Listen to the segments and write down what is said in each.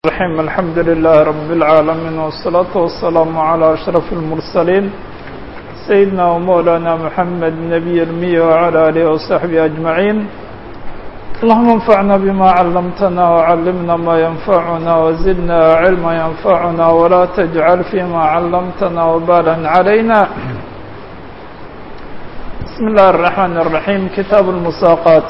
الرحيم الحمد لله رب العالمين والصلاة والسلام على أشرف المرسلين سيدنا ومولانا محمد نبي المية وعلى آله وصحبه أجمعين اللهم انفعنا بما علمتنا وعلمنا ما ينفعنا وزدنا علما ينفعنا ولا تجعل فيما علمتنا وبالا علينا بسم الله الرحمن الرحيم كتاب المساقات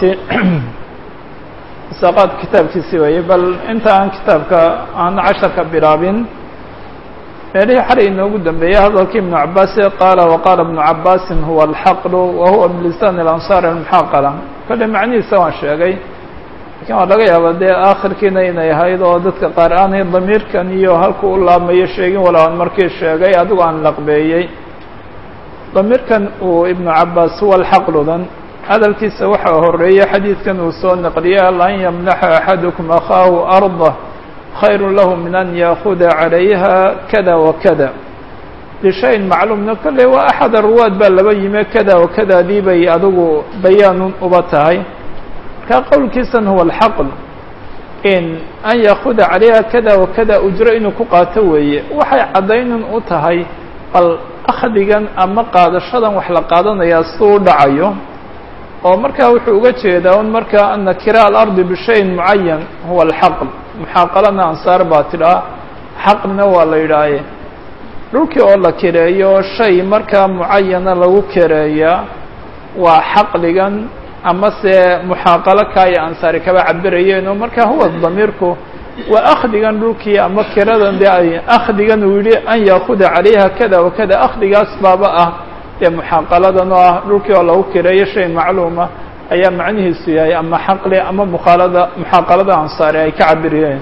مساقات kitaabkiisi weeye bal inta aan kitaabka aan casharka bilaabin meelihii xalay inoogu dambeeyey hadalkii ibnu cabaas qaala waqaala ibnu cabaasin huwa alxaqlu wa huwa bilisaan اlansaar almuxaaqala kolle macnihiisa waan sheegay lakiin waa laga yaaba dee aakhirkiina inay ahayd oo dadka qaar aanay damiirkan iyo halku u laabmayo sheegin wala aan markii sheegay adigu aan laqbeeyey damiirkan uu ibnu cabaas huwa alxaqludan hadalkiisa waxaa horeeyey xadiidkan uu soo naqliyay an yamnaxa axadukum akhaahu ardah khayru lahu min an yaakuda calayha kada wakada lishayin macluumna kolley waa axad arwaad baa laba yime kada wakadadii bay adigu bayaanun uba tahay markaa qowlkiisan huwa alxaql in an yaakuda calayha kada wakada ujro inuu ku qaato weeye waxay caddaynun u tahay bal akhdigan ama qaadashadan wax la qaadanayaa siduu u dhacayo oo markaa wuxuu uga jeedaa un markaa ana kiraa alardi bishayin mucayan huwa alxaql muxaaqalana ansaar baa tidhaa xaqlina waa la yidhaaye dhulkii oo la kireeyo shay markaa mucayana lagu kireeyaa waa xaqligan ama se muxaaqalo kaaya ansaari kaba cabirayeen oo markaa huwa damiirku waa akhdigan dhulkii ama kiradan dee ay akhdigan uu yihi an yaakuda calayha kada wakada akhdigaas baaba ah dee muxaaqaladan oo ah dhulkii oo lagu kireeyo shay macluuma ayaa macnihiisu yahay ama xaqli ama mukhaalada muxaaqalada ansaari ay ka cabiriyeen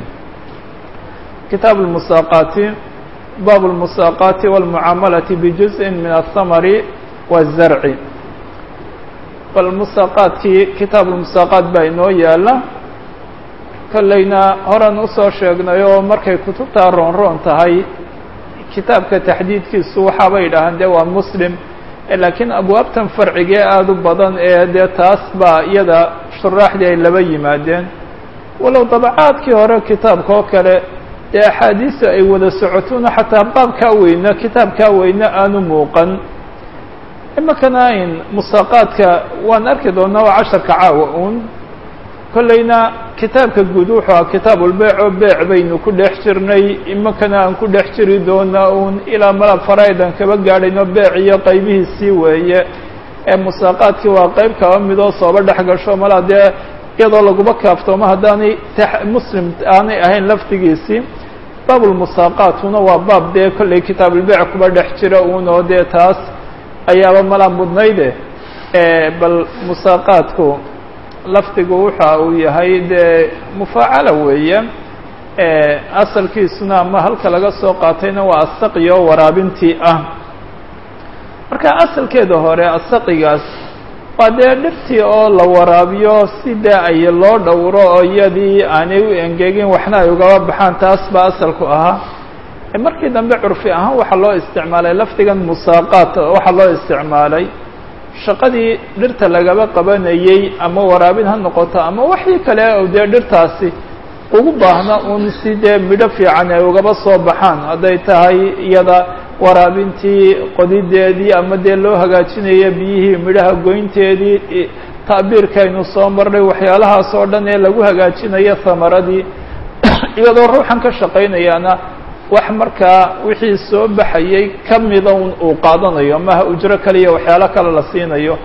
kitaab lmusaaqaati baabu lmusaaqaati walmucaamalati bijuzءin min athamari wazarci bal musaaqaadkii kitaab lmusaaqaat baa inoo yaala kollayna horan usoo sheegnay oo markay kutubtaa roon roon tahay kitaabka taxdiidkiisu waxaabay idhahaan dee waa muslim laakiin abwaabtan farcigee aada u badan ee dee taas baa iyada shuraaxdii ay laba yimaadeen walow dabacaadkii hore kitaabka oo kale dee axaadiisa ay wada socotona xataa baabkaa weyne kitaabkaa weyne aanu muuqan imakana in musaaqaadka waan arki doonaa waa casharka caawa uun kollayna kitaabka guud wuxuu aha kitaabulbeyc oo beec baynu ku dhex jirnay imakana aan ku dhex jiri doonaa uun ilaa malab faraidan kaba gaadhayno beec iyo qaybihiisii weeye ee musaaqaadkii waa qayb kaba midoo sooba dhex gasho malaa dee iyadoo laguma kaaftoomo haddaanay muslim aanay ahayn laftigiisii baabulmusaaqaatuna waa baab dee kollay kitaabulbeyc kuba dhex jira uun oo dee taas ayaaba malaa mudnayde bal musaaqaadku lafdigu waxa uu yahay dee mufaacala weeye asalkiisuna ama halka laga soo qaatayna waa asaqi oo waraabintii ah marka asalkeeda hore asaqigaas waa dee dhirtii oo la waraabiyo si dee ay loo dhowro oo iyadii aanay u engegin waxna ay ugaba baxaan taas baa asalku ahaa markii dambe curfi ahaan waxaa loo isticmaalay lafdigan musaaqaat waxaa loo isticmaalay shaqadii dhirta lagaba qabanayey ama waraabin ha noqoto ama waxii kale o dee dhirtaasi ugu baahna un si dee midho fiican ay ugaba soo baxaan hadday tahay iyada waraabintii qodideedii ama dee loo hagaajinayo biyihii midhaha goynteedii ta'biirkaynu soo marnay waxyaalahaas oo dhan ee lagu hagaajinayo hamaradii iyadoo ruuxan ka shaqaynayaana wax markaa wixii soo baxayay ka mida un uu qaadanayo maha ujro kaliya waxyaalo kale la siinayo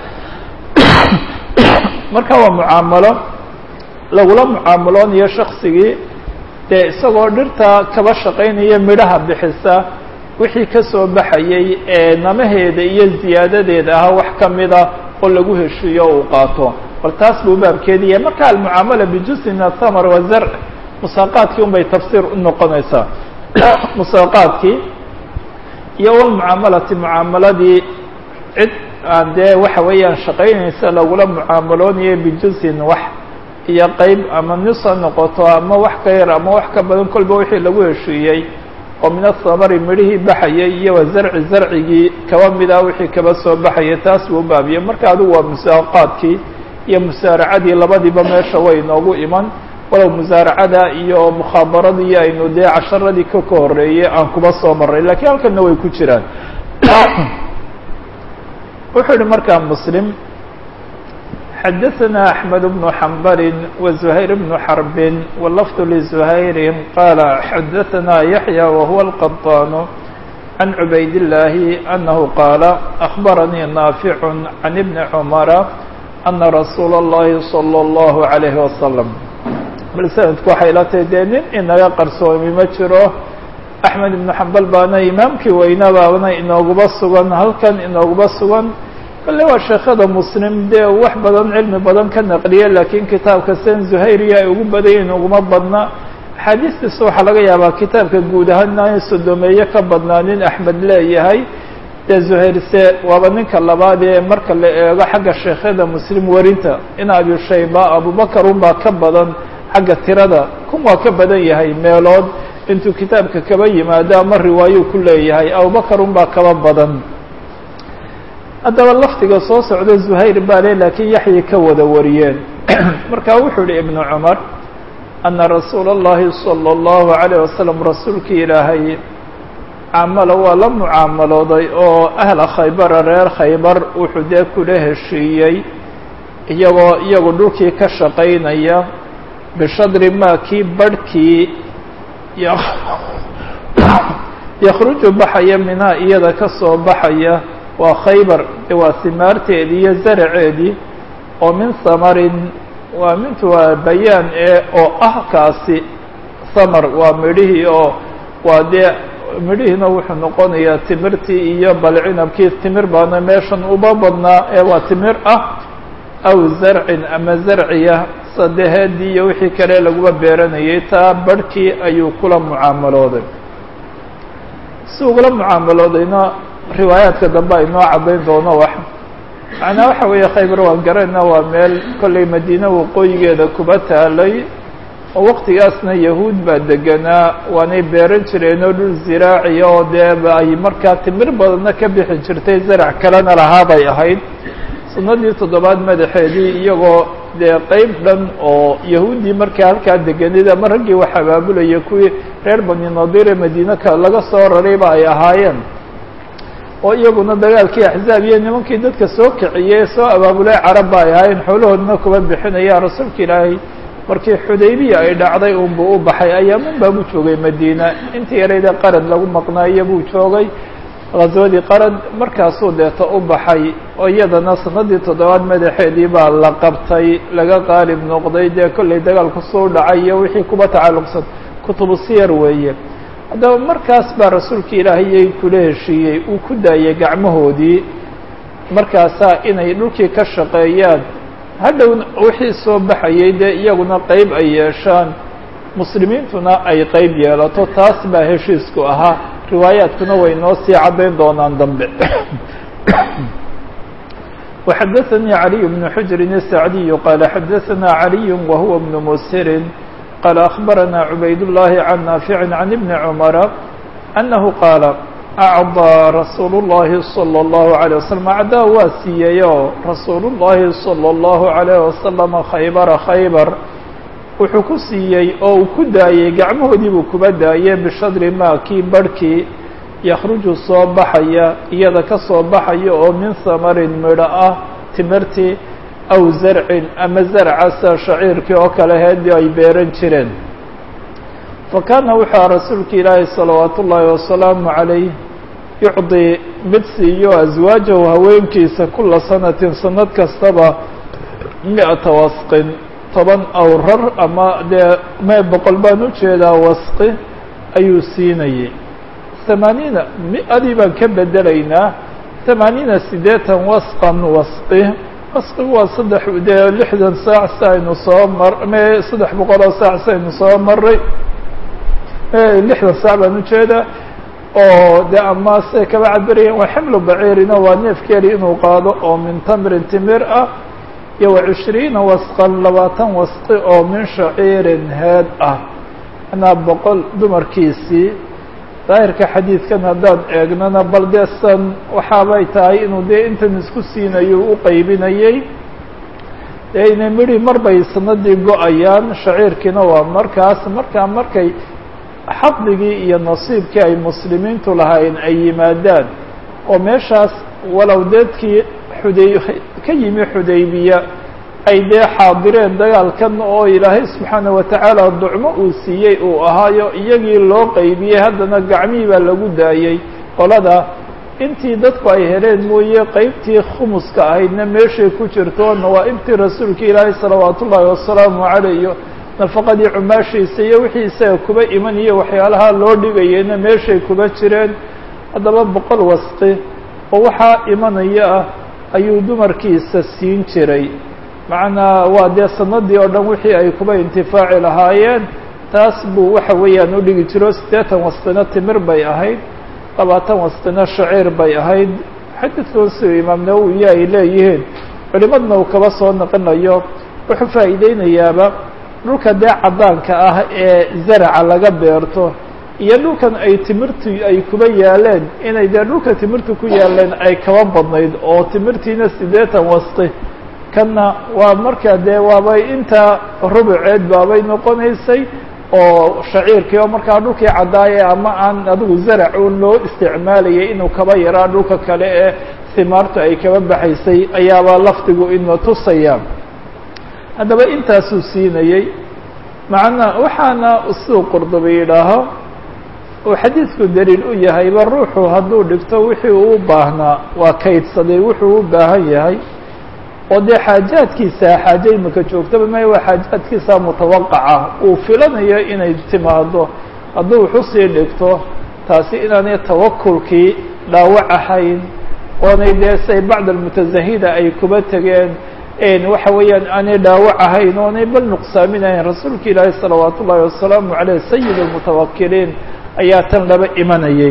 marka waa mucaamalo lagula mucaamaloonayo shaksigii dee isagoo dhirta kaba shaqaynaya midhaha bixisa wixii ka soo baxayay ee namaheeda iyo ziyaadadeeda ahaa wax ka mida oo lagu heshiiyo uu qaato bal taas buu baabkeedi yahay marka almucaamala bijusi min athamar wazarc musaaqaadkii un bay tafsiir u noqonaysaa musaaqaadkii iyo walmucaamalati mucaamaladii cid aan dee waxa weeyaan shaqaynaysa lagula mucaamaloonayo bijuzin wax iyo qeyb ama nis ha noqoto ama wax ka yar ama wax ka badan kolba wixii lagu heshiiyey oo min athamari midhihii baxayay iyo wa zarci zarcigii kaba mid ah wixii kaba soo baxayay taas buu baabiyey marka adigu waa musaaqaadkii iyo musaaracadii labadiiba meesha way inoogu iman walow musaaracada iyo mukhaabaradii aynu dee casharadii ka ka horreeyey aan kuba soo marray lakiin halkanna way ku jiraan wuxuu yihi markaa muslim xadaثna أحmed بن حنbl وزhayr بن xرb wlfd لزhayr qala xadaثna yaحyى whuwa الqطاn عن عbayd اللahi أنه qاala أخbarnii ناafiع عن بن cmra أna rasuul الlahi صلى الlه عليه وsلم bal snadku waxay la tahay dee nin inaga qarsoomi ma jiro أحmed بن حambal baana imaamkii weyna baana inooguba sugan halkan inooguba sugan kale waa sheekada muslim dee wax badan cilmi badan ka naqliye laakiin kitaabka sen zuhayriya ay ugu badayin uguma badna axaadiistiisa waxaa laga yaabaa kitaabka guud ahaan in sodomeeye ka badnaa nin axmed leeyahay dee zuhayrse waaba ninka labaad ee marka la eego xagga sheekhada muslim werinta in abi shayba abubakar unbaa ka badan xagga tirada kun waa ka badan yahay meelood intuu kitaabka kaba yimaado ama riwaayo ku leeyahay abubakar unbaa kaba badan haddaba lafdiga soo socda zuhayr baa le laakiin yaxyi ka wada wariyeen marka wuxuu yihi ibnu cumar ana rasuula اllahi salى اllahu عalayه wasalam rasuulkii ilaahay caamala waa la mucaamalooday oo ahla khaybara reer khaybar wuxuu dee kula heshiiyey iyagoo iyagu dhulkii ka shaqaynaya bishadri maa kii barhkii yakhruju baxaya minhaa iyada ka soo baxaya waa khaybar waa simaarteedii iyo zaraceedii oo min samarin waa mintu waa bayaan ee oo ah kaasi samar waa midhihii oo waa dee midhihiina wuxuu noqonayaa timirtii iyo balcinabkii timir baana meeshan uba badnaa ee waa timir ah aw zarcin ama zarciya sadeheedii iyo wixii kale laguba beeranayay taa barhkii ayuu kula mucaamalooday si ugula mucaamaloodayna riwaayaadka dambe ay noo caddayn doono wax macnaa waxa weeye khaybar waan garana waa meel kollay madiine waqooyigeeda kuba taalay oo waqtigaasna yahuud baa deganaa waanay beeran jireen oo dhul ziraaciya oo dee ay markaa timir badanna ka bixi jirtay zarac kalena lahaabay ahayd sunnadii toddobaad madaxeedii iyagoo dee qeyb dhan oo yahuuddii markaa halkaa deganid ama raggii wax abaabulaya kuwii reer bani nadiir ee madiine ka laga soo rarayba ay ahaayeen oo iyaguna dagaalkii axzaab iyo nimankii dadka soo kiciyey soo abaabulay carabba ay ahaayeen xoolahoodna kuba bixinaya rasuulka ilaahay markii xudaybiya ay dhacday unbuu u baxay ayaamun baabu joogay madiina intii yarayda qarad lagu maqnaayo buu joogay ghaswadii qarad markaasuu deeta u baxay oo iyadana sanadii toddobaad madaxeedii baa la qabtay laga qaalib noqday dee kollay dagaalku soo dhacay iyo wixii kuba tacalluqsan kutubu siyar weeye haddaba markaas baa rasuulka ilaahayay kula heshiiyey uu ku daayay gacmahoodii markaasaa inay dhulkii ka shaqeeyaan hadhowna wixii soo baxayay dee iyaguna qeyb ay yeeshaan muslimiintuna ay qeyb yeelato taas baa heshiisku ahaa riwaayaadkuna way noo sii caddayn doonaan dambe وxadaثnii عaliي بن xujri الsacdiy qaala xadaثna عaliي wahuwa بن msiri qaala أخbarana cubayd الlahi can naafici can ibni cmara أnahu qaala acضىa rasuul الlahi slى الlahu عalيه waslم acdaa waa siiyeyo rasuul الlahi slى الlahu عalيه waslم khaybara khaybar wuxuu ku siiyey oo uu ku daayey gacmahoodii buu kuba daayey bishadri maa kii barhkii yakhruju soo baxaya iyada ka soo baxaya oo min samarin midho ah timirtii aw zarcin ama zarcasa shaciirkii oo kale heedii ay beeran jireen fa kaana wuxua rasuulka ilaahi salawaatu ullaahi wasalaamu calayh yucdii mid siiyo aswaajahu haweenkiisa kula sanatin sanad kastaba mi-ata wasqin toban awrar ama dee me boqol baan u jeedaa wasqi ayuu siinayay tamaaniina mi-adii baan ka bedelaynaa tamaaniina siddeetan wasqan wasqi wasqigu waa saddex dee lixdan saac si aynu soo mar me saddex boqol oo saac si aynu soo maray lixdan saac baan ujeedaa oo de ama say kaba cabirayaan waa ximlu baciirina waa neefkeeli inuu qaado oo min tamrin timir ah iyo wa cishriina wasqan labaatan wasqi oo min shaciirin heed ah anaa boqol dumarkiisii daahirka xadiidkan haddaan eegnana bal dee san waxaabay tahay inuu dee intan isku siinayo u qaybinayey dee inay midhi mar bay sanadii go-ayaan shaciirkiina waa markaas markaa markay xaqdigii iyo nasiibkii ay muslimiintu lahayn ay yimaadaan oo meeshaas walow dadkii xuday ka yimi xudaybiya ay dee xaadireen dagaalkan oo ilaahay subxaana watacaala ducmo uu siiyey uu ahaayo iyagii loo qeybiyey haddana gacmihii baa lagu daayey qolada intii dadku ay heleen mooye qeybtii khumuska ahaydna meeshay ku jirto nawaa-ibtii rasuulka ilaahay salawaat ullaahi wasalaamu caleyh iyo nafaqadii cumaashiisa iyo wixii isaga kuba imaniyo waxyaalaha loo dhigayeyna meeshay kuba jireen haddaba boqol wasqi oo waxaa imanaya ah ayuu dumarkiisa siin jiray macnaa waa dee sanadii oo dhan wixii ay kuba intifaaci lahaayeen taas buu waxa weeyaan u dhigi jiro siddeetan wasqina timir bay ahayd labaatan wasqina shaciir bay ahayd xadiidkan siduu imaam nawowiya ay leeyihiin culimadna uu kaba soo naqinayo wuxuu faa'iideynayaaba dhulka dee caddaanka ah ee zaraca laga beerto iyo dhulkan ay timirtu ay kuba yaaleen inay dee dhulka timirtu ku yaaleen ay kaba badnayd oo timirtiina siddeetan wasqi kanna waa markaa dee waabay intaa rubuceed baabay noqonaysay oo shaciirkii oo markaa dhulkii caddaaye ama aan adigu zarac uun loo isticmaalayay inuu kaba yaraa dhulka kale ee himaartu ay kaba baxaysay ayaabaa lafdigu ina tusaya haddaba intaasuu siinayey macna waxaana siduu qurdubi yidhaaho uu xadiidku daliil u yahayba ruuxu hadduu dhigto wixii uu baahnaa waa kaydsaday wuxuu u baahan yahay oo dee xaajaadkiisa xaaje imika joogtaba may waa xaajaadkiisa mutawaqaca uu filanayo inay timaado hadduu waxusii dhigto taasi inaanay tawakulkii dhaawac ahayn oonay dee say bacd almutazahida ay kuba tegeen waxa weeyaan aanay dhaawac ahayn oonay bal nuqsaaminahayn rasuulka ilaahi salawaat ullaahi wasalaamu caleyh sayid almutawakiliin ayaa tan laba imanayay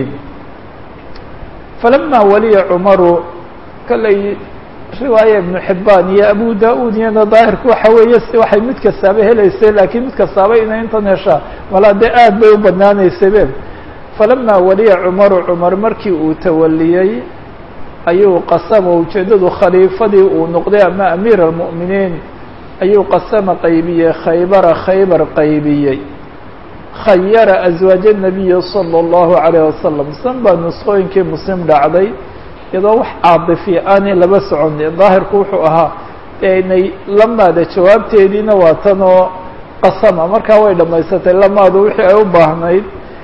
falama waliya cumaru kalay riwaaya ibnu xibaan iyo abu da-uud iyana daahirku waxa weeye si waxay mid kastaaba helaysay laakiin mid kastaaba inay intan heshaa malaa dee aad bay u badnaanaysay be falama waliya cumaru cumar markii uu tawaliyey ayuu qasama ujeeddadu khaliifadii uu noqday ama amiir almu'miniin ayuu qasama qaybiyey khaybara khaybar qaybiyey khayara aswaaja nabiyi sala allahu calayh wasalam san baa nusqooyinkii muslim dhacday iyadoo wax caadifi aanay laba socon daahirku wuxuu ahaa inay lamaada jawaabteediina waa tan oo qasama markaa way dhamaysatay lamaadu wixii ay u baahnayd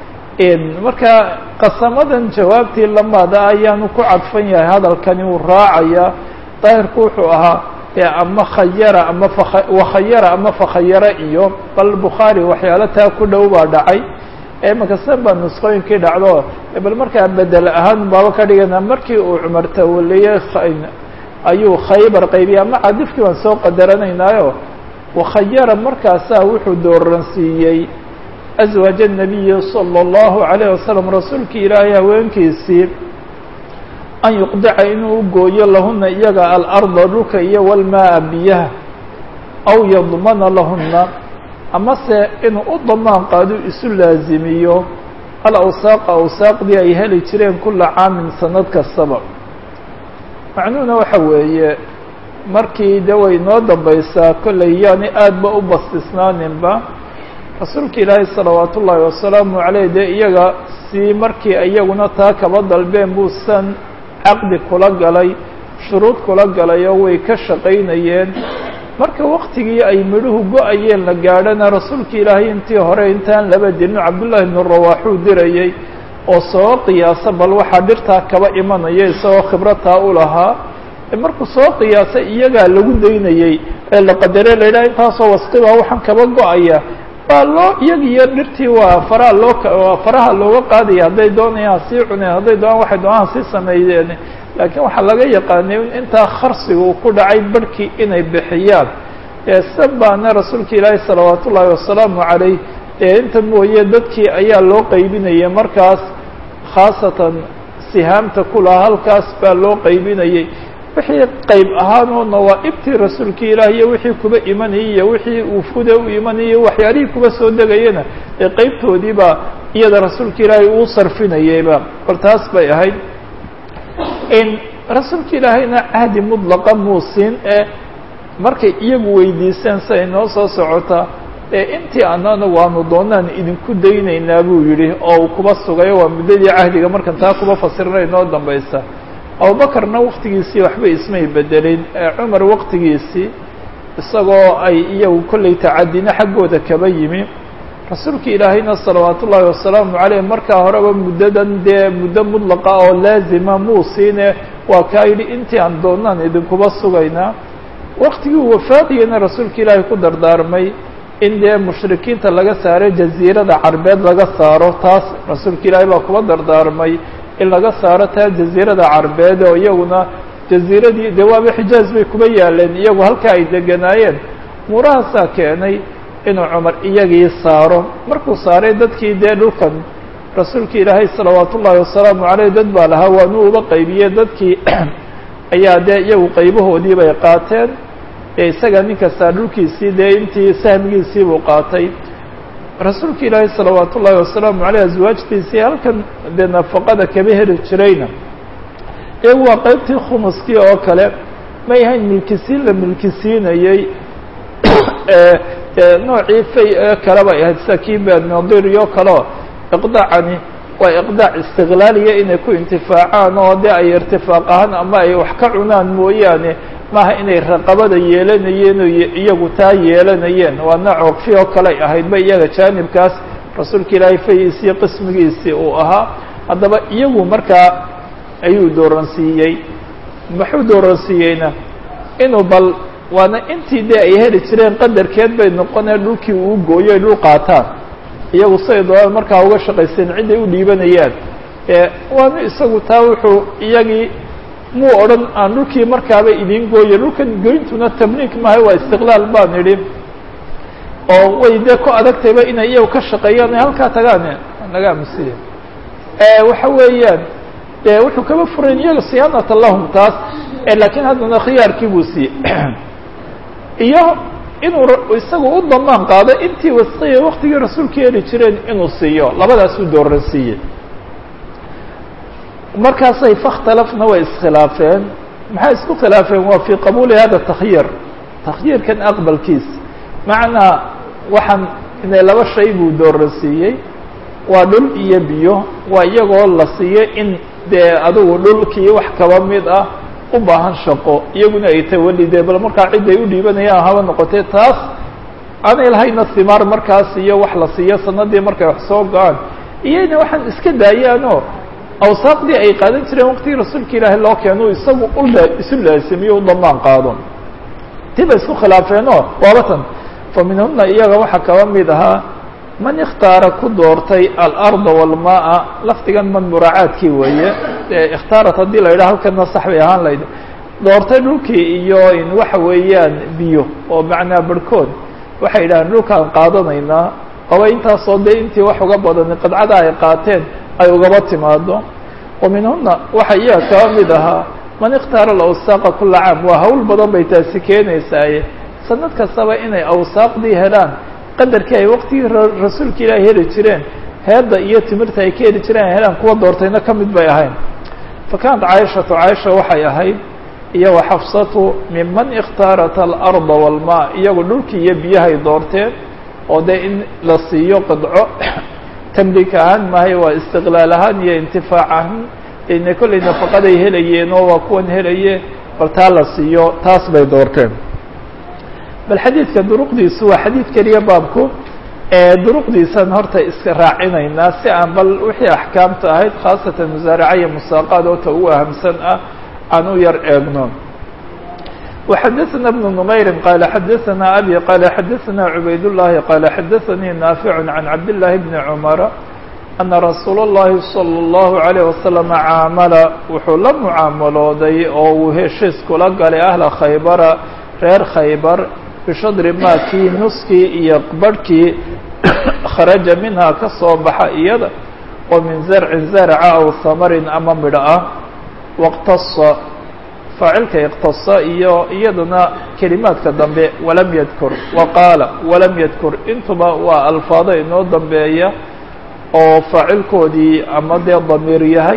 marka qasamadan jawaabtii lamaada ayaanu ku cadfan yahay hadalkani uu raacaya daahirku wuxuu ahaa ama khayara ama wakhayara ama fakhayara iyo bal bukhaari waxyaalo taa ku dhow baa dhacay imaka san baa nusqooyinkii dhacdo bal markaa bedel ahaan baaba ka dhigana markii uu cumar tawaliyey ayuu khaybar qaybiyey ama cadifkii baan soo qadaranaynaayo wakhayara markaasaa wuxuu dooransiiyey aswaaja nabiyi sala allahu calayh wasalam rasuulkii ilaahay haweenkiisii an yuqdaca inuu gooyo lahuna iyaga alarda dhulka iyo walmaa biyaha aw yadmana lahuna amase inuu u damaan qaado isu laazimiyo alawsaaqa awsaaqdii ay heli jireen kula caamin sanad kastaba macnuhuna waxa weeye markii de way noo dambaysaa kollay yaani aad ba u bastisnaaninba rasuulka ilaahay salawaat ullaahi wasalaamu caleyh dee iyaga si markii iyaguna taa kaba dalbeen buu san caqdi kula galay shuruud kula galay oo way ka shaqaynayeen marka waktigii ay midhuhu go-ayeen la gaadhana rasuulka ilaahay intii hore intaan laba dilin cabdullaahi ibnu rawaaxuu dirayey oo soo qiyaasa bal waxaa dhirtaa kaba imanaya isagoo khibrataa u lahaa markuu soo qiyaasay iyagaa lagu daynayey ee la qadare la yidhaha intaasoo wasqibaa waxaan kaba go-aya waa loo iyag iyo dhirtii waa faraha loo faraha looga qaadaya hadday doonayaan sii cuneen hadday doonaan waxay doonaan sii sameeyeen laakiin waxaa laga yaqaanay intaa kharsiga uu ku dhacay barhkii inay bixiyaan san baana rasuulka ilaahi salawaat ullaahi wasalaamu calayh ee inta mooye dadkii ayaa loo qaybinayay markaas khaasatan sihaamta kulaha halkaas baa loo qaybinayay wixii qayb ahaanoo nawaa-ibtii rasuulka ilaah iyo wixii kuba imanayay iyo wixii uufuda u imanayay waxyaalihii kuba soo degayana ee qeybtoodiibaa iyada rasuulka ilaahay uu sarfinayayba bal taas bay ahayd in rasuulka ilaahayna cahdi mudlaqa muusin ee markay iyagu weydiiseen siay noo soo socota ee intii anana waanu doonaan idinku daynaynaa buu yidhi oo uu kuba sugayo waa muddadii cahdiga markan taa kuba fasirnay noo dambaysa abubakarna waktigiisii waxba ismay bedelin ee cumar waktigiisii isagoo ay iyagu kollay tacadina xaggooda kaba yimi rasuulka ilaahayna salawaat ullaahi wasalaamu caleyh markaa horeba muddadan dee muddo mudlaqa oo laazima muu siine waa kaa yidhi intii aan doonaan idinkuba sugaynaa waktigii wafaaqiyana rasuulka ilaahay ku dardaarmay in dee mushrikiinta laga saaro jaziirada carbeed laga saaro taas rasuulka ilaahay baa kuba dardaarmay in laga saaro taa jaziirada carbeed oo iyaguna jaziiradii dee waaba xijaaz bay kuba yaaleen iyagu halkaa ay deganaayeen muurahaasaa keenay inuu cumar iyagii saaro markuu saaray dadkii dee dhulkan rasuulka ilaahay salawaat ullaahi wasalaamu caleyh dad baa lahaa waanuu uba qaybiye dadkii ayaa dee iyagu qaybahoodii bay qaateen ee isaga nin kastaa dhulkiisii dee intii sahmigiisii buu qaatay rasuulka ilaahay salawaat ullaahi wasalaamu caleyh aswaajtiisii halkan dee nafaqada kaba heli jirayna iyagu waa qaybtii khumuskii oo kale may ahayn milkisiin la milkisiinayey noocii fay ee kale bay ahayd sida kii benodirio kaleo iqdaacani waa iqdaac istiqlaaliya inay ku intifaacaan oo dee ay irtifaaq ahaan ama ay wax ka cunaan mooyaane maaha inay raqabada yeelanayeen oo iyagu taa yeelanayeen waa nooc waqfi oo kaley ahaydba iyaga jaanibkaas rasuulka ilaahay fayiisii qismigiisii uu ahaa haddaba iyagu markaa ayuu dooransiiyey muxuu dooransiiyeyna inuu bal waana intii dee ay heli jireen qadarkeed bay noqonee dhulkii uu gooyo ay dhul qaataan iyagu siay doonaan markaa uga shaqaysteen ciday u dhiibanayaan waana isagu taa wuxuu iyagii muu odhan aan dhulkii markaaba idiin gooye dhulkan goyntuna tamliik maaha waa istiqlaal baan idhi oo way dee ku adagtayba inay iyagu ka shaqeeyaan ay halkaa tagaan naga amusiya waxa weeyaan de wuxuu kaba furayn iyaga siyaanata lahum taas laakiin haddana khiyaarkii buu siiyey iyo inuu isagu u damaan qaado intii wasqiya waktigii rasuulka heli jireen inuu siiyo labadaasuu dooran siiyey markaasay fakhtalafna way iskhilaafeen maxay isku khilaafeen waa fii qabuuli hada takhyir takhyiirkan aqbalkiis macnaa waxaan inay laba shay buu dooran siiyey waa dhul iyo biyo waa iyagoo la siiyo in dee adigu dhulkii wax kaba mid ah u baahan shaqo iyaguna ay tawalideen bal markaa ciday u dhiibanayaan haba noqotee taas aanay lahayna himaar markaas iyo wax la siiyo sanadii markay wax soo go-aan iyayna waxaan iska daayaanoo awsaaqdii ay qaadan jireen waqtigii rasuulka ilaahay loo keeno isagu ula isu laasimiyo u damaan qaado tii bay isku khilaafeenoo waabatan fa minhuna iyaga waxaa kaba mid ahaa man ikhtaara ku doortay alarda walmaa lafdigan man muraacaadkii weeye ikhtaarat haddii la yidhaha halkana sax bay ahaan layd doortay dhulkii iyo in waxa weeyaan biyo oo macnaa barhkood waxay yidhahaan dhulkaan qaadanaynaa qaba intaasoo dee intii wax uga badani qadcada ay qaateen ay ugaba timaado wa minhuna waxa iyaga kaba mid ahaa man ikhtaara alawsaaqa kula caam waa hawl badan bay taasi keenaysaaye sanad kastaba inay awsaaqdii helaan qadarkii ay waqtigii rasuulka ilaahi heli jireen heedda iyo timirta ay ka heli jireen ay helaan kuwa doortayna ka mid bay ahayn fa kaanat caaishatu caaisha waxay ahayd iyo wa xafsatu minman ikhtaarat alarda walmaa iyagu dhulkii iyo biyahay doorteen oo dee in la siiyo qidco tamliik ahaan maahay waa istiqlaal ahaan iyo intifaac ahaan ina kollay nafaqaday helayeen oo waa kuwan helaye bal taa la siiyo taas bay doorteen bal xadiidka duruqdiisu waa xadiid keliya baabku duruqdiisan horta iska raacinaynaa si aan bal wixii axkaamta ahayd khaasatan musaaraca iyo musaaqaad oo ta ugu ahamsan ah aan u yar eegno وxadثna بن نmayri qال xadثna abي qال xadثna عubayd الlahi qال xadثnii نaafiع عan cabd للahi بn cmر أna rasuul الlahi صلى الlaه عليه وasلم caamala wuxuu la mucaamalooday oo uu heshiis kula galay ahla khaybara reer khaybar bishadri maakii nuskii iyo barhkii kharaja minhaa ka soo baxa iyada oo min zarcin zarca aw hamarin ama midho ah wاqtasa faacilka iqtasa iyo iyadana kelimaadka dambe walam yadkur wa qaala walam yadkur intuba waa alfaado inoo dambeeya oo faacilkoodii ama dee damiir yahay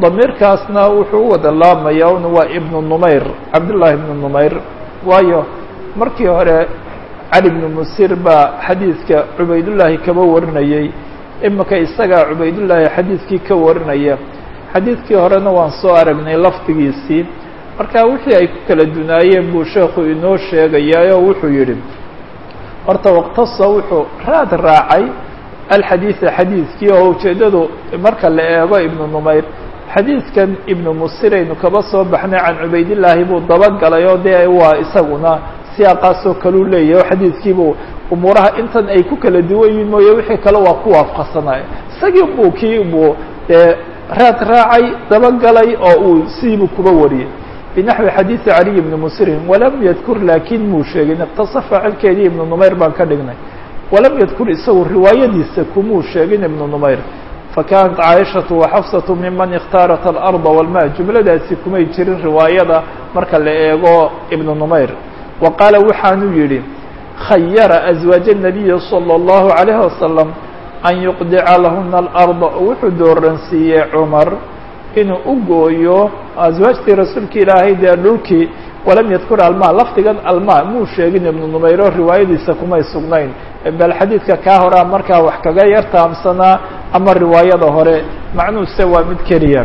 damiirkaasna wuxuu u wada laamaya un waa ibnu numayr cabdullaahi ibnu numayr waayo markii hore cali bnu musir baa xadiidka cubaydullaahi kaba warinayey imika isagaa cubaydullaahi xadiidkii ka warinaya xadiidkii horena waan soo aragnay lafdigiisii marka wixii ay ku kala dunaayeen buu sheekhu inoo sheegayaa oo wuxuu yidhi horta waqtasa wuxuu raad raacay alxadiida xadiidkii oo ujeeddadu marka la eego ibnu numayr xadiidkan ibnu musiraynu kaba soo baxnay can cubaydillaahi buu dabagalay oo dee waa isaguna siyaaqaasoo kaluu leeyahy oo xadiidkiibuu umuuraha intan ay ku kala duwan yihiin mooye wixii kale waa ku waafaqsanay isagii buu kii buu dee raad raacay dabagalay oo uu sidiibuu kuba wariyey binaxwi xadiidi caliy ibni musirin walam yadkur laakiin muu sheegin iqtasa faacilkeedii ibnu numayr baan ka dhignay walam yadkur isagu riwaayadiisa kumuu sheegin ibnu numayr fakanat caaishatu waxafsatu miman ikhtaarat alarda walma jumladaasi kumay jirin riwaayada marka la eego ibnu numayr wa qaala waxaanuu yidhi khayara aswaaja الnabiyi salى اllahu عalayh wasalam an yuqdica lahuna alarda wuxuu dooransiiyey cumar inuu u gooyo aswaajtii rasuulka ilaahay dee dhulkii walam yadkur alma lafdigan alma muu sheegin ibnu numayro riwaayadiisa kumay sugnayn bal xadiidka kaa horaa markaa wax kaga yar taamsanaa ama riwaayada hore macnuuse waa mid keliya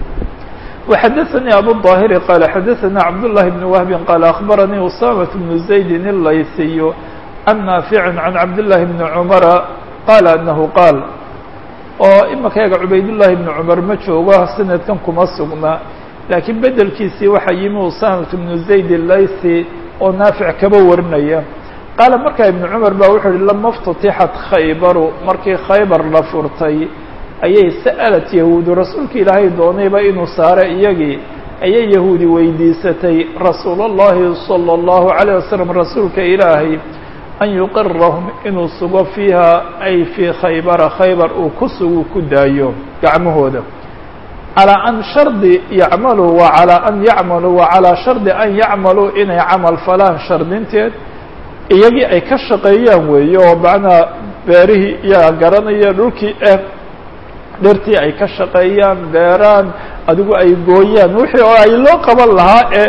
وxadثnي abu الظاhر qال xadثna cabdاللahi بن وهب qال أخbarnي usamة بن زayd الlayثiy عن ناaفع عن cabdاللahi بن cمر qال أنه qاal oo imika eega cubaydاللahi بن cمر ma joogo sanadkan kuma sugna laakiin bedelkiisii waxaa yimi usamة بن زayd الlayثي oo naafiع kaba warinaya qaala markaa iبن cمر ba wuxuu yihi lama اftutixat khaybaru markii khaybar la furtay ayay sa'alat yahuudu rasuulka ilaahay doonayba inuu saaro iyagii ayay yahuudi weydiisatay rasuul اllahi salى اllahu عalيه wasalam rasuulka ilaahay an yuqirahum inuu sugo fiiha ay fii khaybara khaybar uu ku sugu ku daayo gacmahooda calىa an shardi yacmaluu wa calىa an yacmaluu wa calىa shardi an yacmaluu inay camal falaan shardinteed iyagii ay ka shaqeeyaan weeye oo macnaa beerihii iyaga garanaya dhulkii eh dhirtii ay ka shaqeeyaan beeraan adigu ay gooyaan wixii oo ay loo qaban lahaa ee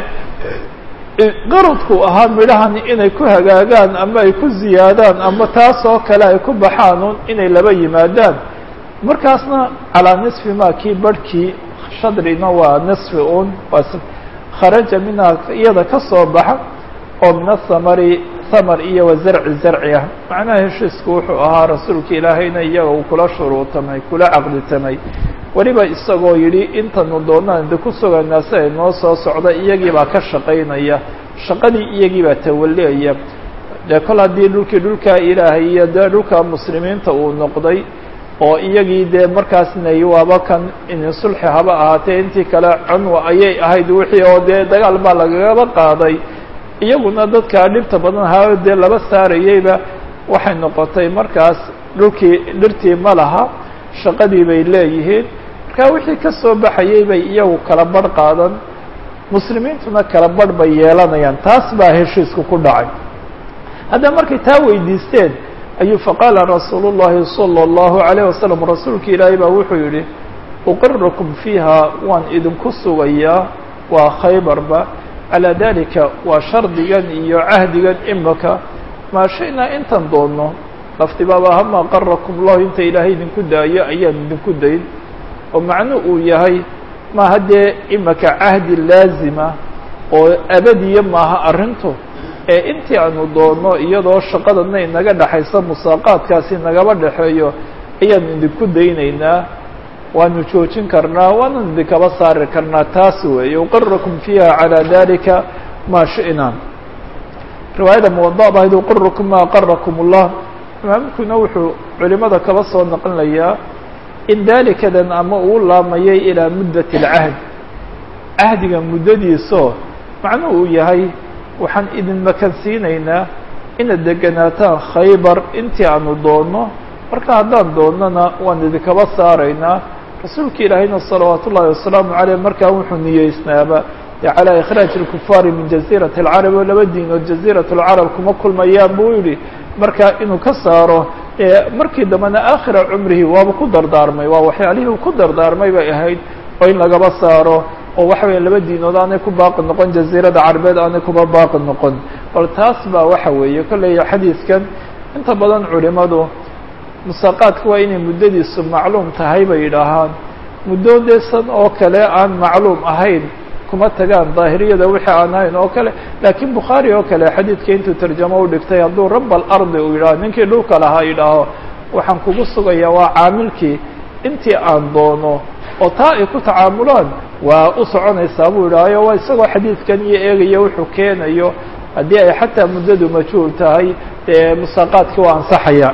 qaradku ahaa midhahan inay ku hagaagaan ama ay ku ziyaadaan ama taas oo kale ay ku baxaan inay laba yimaadaan markaasna calaa nisfi ma kii barhkii shadrina waa nisfi un waa kharaja minhaa iyada ka soo baxa oo min asamari samar iyo wa zarci zarci ah macnaha heshiisku wuxuu ahaa rasuulka ilaahayna iyaga uu kula shuruutamay kula caqditamay weliba isagoo yidhi intanu doonaan de ku sugaynaa si ay noo soo socda iyagii baa ka shaqaynaya shaqadii iyagii baa tawaleaya dee kol haddii dhulkii dhulkaa ilaahay iyo dee dhulka muslimiinta uu noqday oo iyagii dee markaasna waaba kan in sulxi haba ahaatee intii kale cunwa ayay ahayd wixii oo dee dagaal baa lagagaba qaaday iyaguna dadkaa dhibta badan ahaa dee laba saarayeyba waxay noqotay markaas dhulkii dhirtii ma laha shaqadii bay leeyihiin markaa wixii ka soo baxayey bay iyagu kala barh qaadan muslimiintuna kala barh bay yeelanayaan taas baa heshiisku ku dhacay haddaba markay taa weydiisteen ayuu faqaala rasuulu llahi salى اllahu عalayه wasalam rasuulka ilaahay baa wuxuu yihi uqirakum fiiha waan idinku sugayaa waa khaybarba calaa dalika waa shardigan iyo cahdigan imika maa shaynaa intan doonno laftibaaba hama qarakum llahu inta ilaahay idinku daayo ayaan idinku dayn oo macnu uu yahay ma haddee imika cahdi laazima oo abadiya maaha arrintu ee intii aanu doonno iyadoo shaqadana inaga dhexaysa musaaqaadkaasi nagaba dhexeeyo ayaan idinku daynaynaa waanu joojin karnaa waanu idinkaba saari karnaa taas weeye uqirakum fiiha calaa dalika maa shi'naa riwaayada muwada bahayd uqirakum ma aqarakum اllah imaamkuna wuxuu culimada kaba soo naqlinayaa in dalikadan ama uu laamayay ilaa muddat اlcahd cahdiga muddadiisoo macnuhu uu yahay waxaan idin makansiinaynaa inaad deganaataan khaybar intii aanu doonno marka haddaan doonnona waan idinkaba saaraynaa rasuulka ilaahayna salawaat ullahi wasalaamu caleyh markaa wuxuu niyeysnaaba calaa ikhraaji اlkufaari min jaziirati اlcarab oo laba diinood jaziirat اlcarab kuma kulmayaan buu yihi marka inuu ka saaro markii dambena aakhira cumrihi waaba ku dardaarmay waa waxyaalihii uu ku dardaarmay bay ahayd oo in lagaba saaro oo waxa weya laba diinood aanay ku baaqi noqon jaziirada carabeed aanay kuba baaqi noqon bal taas baa waxa weeye kolley xadiidkan inta badan culimadu musaaqaadka waa inay muddadiisu macluum tahay bay yidhaahaan muddo deesan oo kale aan macluum ahayn kuma tagaan daahiriyada wixii aan ahayn oo kale laakiin bukhaari oo kale xadiidka intuu tarjamo u dhigtay hadduu rab alardi uu yidhaho ninkii dhulka lahaa yidhaaho waxaan kugu sugayaa waa caamilkii intii aan doono oo taa ay ku tacaamulaan waa u soconaysaa buu yidhaahayo waa isagoo xadiidkan iyo eegaya wuxuu keenayo haddii ay xataa muddadu majhuul tahay dee musaaqaadkii waa ansaxaya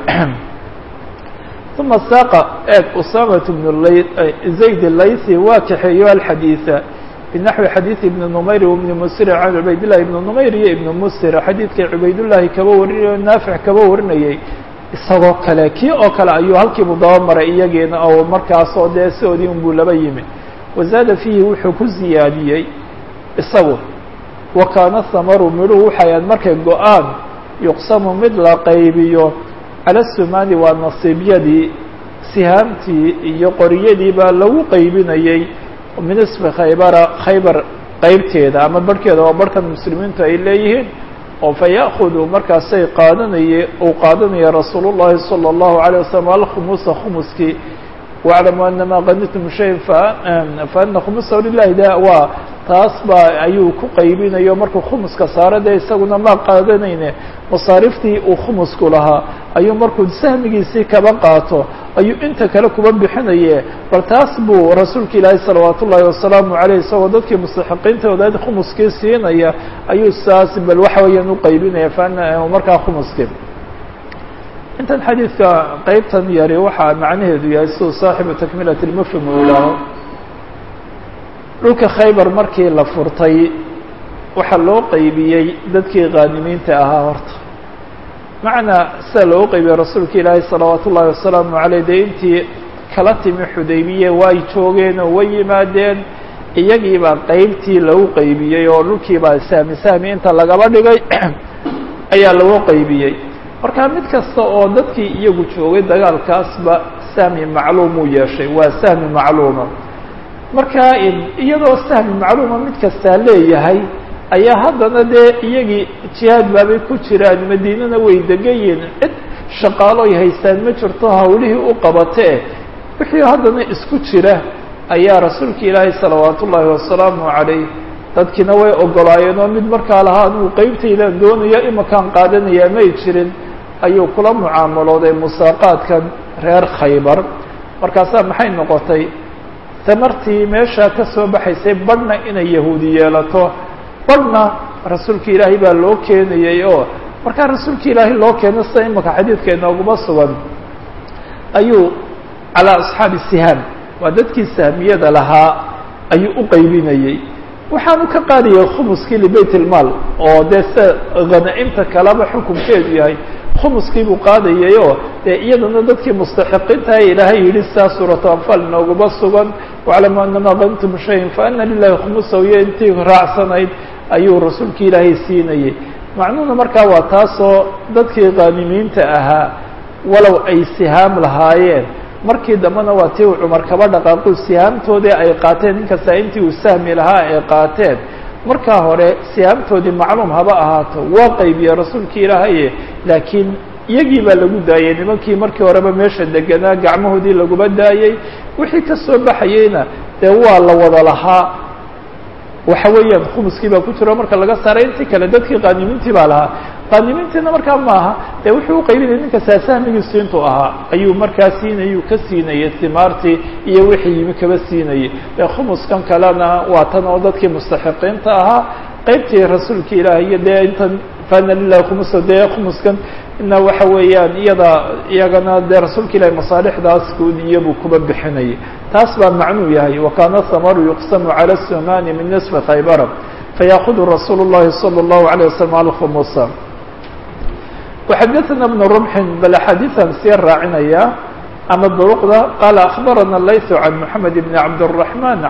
uma saaqa eeg usamat bn zayd laythi waa kaxeeyo alxadiida binaxwi xadiidi ibni numayr ibni musir can cubaydillahi ibni numayr iyo ibni musir xadiidkay cubaydullaahi kaba warinayo naafic kaba warinayay isagoo kale kii oo kale ayuu halkiibu daba maray iyagiina oo markaasoo dee sidoodii unbuu laba yimi wazaada fiihi wuxuu ku ziyaadiyey isagu wa kaana hamaru midhuhu waxayan markay go-aan yuqsamu mid la qaybiyo cala sumaani waa nasiibyadii sihaamtii iyo qoriyadii baa lagu qaybinayey min ismi khaybara khaybar qeybteeda ama barhkeeda waa barhkan muslimiintu ay leeyihiin oo fa ya'khudu markaasay qaadanaye uu qaadanaya rasuulu llahi salى اllahu عalيه wasalam alkhumusa khumuskii waclamu anama qanitum shayin faana khumusahu lilahi da waa taas baa ayuu ku qaybinayo markuu khumuska saaro dee isaguna ma qaadanayne masaariftii uu khumusku lahaa ayuu markuu sahmigiisii kaba qaato ayuu inta kale kuba bixinaye bal taas buu rasuulka ilaahi salawaat ullaahi wasalaamu aleyh isagoo dadkii mustaxiqiintooda khumuskii siinaya ayuu saas bal waxa weeyaan uqaybinaya faana markaa khumuskii intan xadiidka qeybtan yari waxaa macnaheedu yahay siduu saaxibu takmilat lmufhim uu ilaaho dhulka khaybar markii la furtay waxaa loo qaybiyey dadkii qaanimiinta ahaa horta macnaa sida loo qaybiyey rasuulka ilaahi salawaat ullaahi wasalaamu caleyh dee intii kala timi xudaybiye way joogeen oo way yimaadeen iyagiibaa qeybtii lagu qaybiyey oo dhulkiibaa sahmi sahmi inta lagaba dhigay ayaa lagu qaybiyey marka mid kasta oo dadkii iyagu joogay dagaalkaasba sahmi macluumuu yeeshay waa sahmi macluuma marka iyadoo sahmi macluuma mid kastaa leeyahay ayaa haddana dee iyagii jihaad baabay ku jiraan madiinana way degan yihiin cid shaqaaloy haystaan ma jirto hawlihii u qabatee wixii haddana isku jira ayaa rasuulka ilaahay salawaat ullaahi wasalaamu calayh dadkiina way ogolaayeen oo mid markaa lahaa anuu qeybtaydan doonayo imakaan qaadanayaa may jirin ayuu kula mucaamalooday musaaqaadkan reer khaybar markaasaa maxay noqotay tamartii meeshaa ka soo baxaysay badhna inay yahuudi yeelato badhna rasuulka ilaahay baa loo keenayay oo markaa rasuulka ilaahay loo keeno sida imaka xadiidka inooguma sugan ayuu calaa asxaabi sihaam waa dadkii sahmiyada lahaa ayuu u qaybinayey waxaanu ka qaadayay khumuskii libeyt ilmaal oo dee sida hanaa-imta kaleba xukunkeedu yahay khumuskii buu qaadayay oo dee iyadana dadkii mustaxiqiintaha ilaahay yidhi sidaa suuratu anfaal inooguma sugan waclamu anama qanitum shayin faana lilahi khumusahu iyo intii raacsanayd ayuu rasuulka ilaahay siinayay macnuhuna markaa waa taasoo dadkii qaanimiinta ahaa walow ay sihaam lahaayeen markii dambena waa tii uu cumar kaba dhaqaaqu sihaamtoodii ay qaateen ninkasta intii uu sahmi lahaa ay qaateen markaa hore sihaamtoodii macluum haba ahaato waa qaybiye rasuulkii ilaahaye laakiin iyagii baa lagu daayey nimankii markii horeba meesha deganaa gacmahoodii laguma daayey wixii ka soo baxayeyna dee waa la wada lahaa waxa weeyaan khumuskii baa ku jiro marka laga saaray intii kale dadkii qaanimiintii baa lahaa qaanimiintiina markaa maaha dee wuxuu uqaybinaya ninka saasahmigiisu intuu ahaa ayuu markaa siinayuu ka siinayay timaartii iyo wixii yimi kaba siinayay dee khumuskan kalena waa tan oo dadkii mustaxiqiinta ahaa qeybtii rasuulka ilaah iyo dee intan fana lilahi khumusa dee khumuskan ina waxa weeyaan iyada iyagana dee rasuulka ilahi masaalixdaas guudiya buu kuba bixinayay taas baa macnuu yahay wakana hamaru yuqsamu cala sumani min nisfi khaybara fayakudu rasuulu llahi salى اllahu عalيه waslm alkhumusa وxadثna بن رمح bal xadiiثan sii raacinaya ama duruqda qala أخbarana layث عan محamed بn cabdالرحمن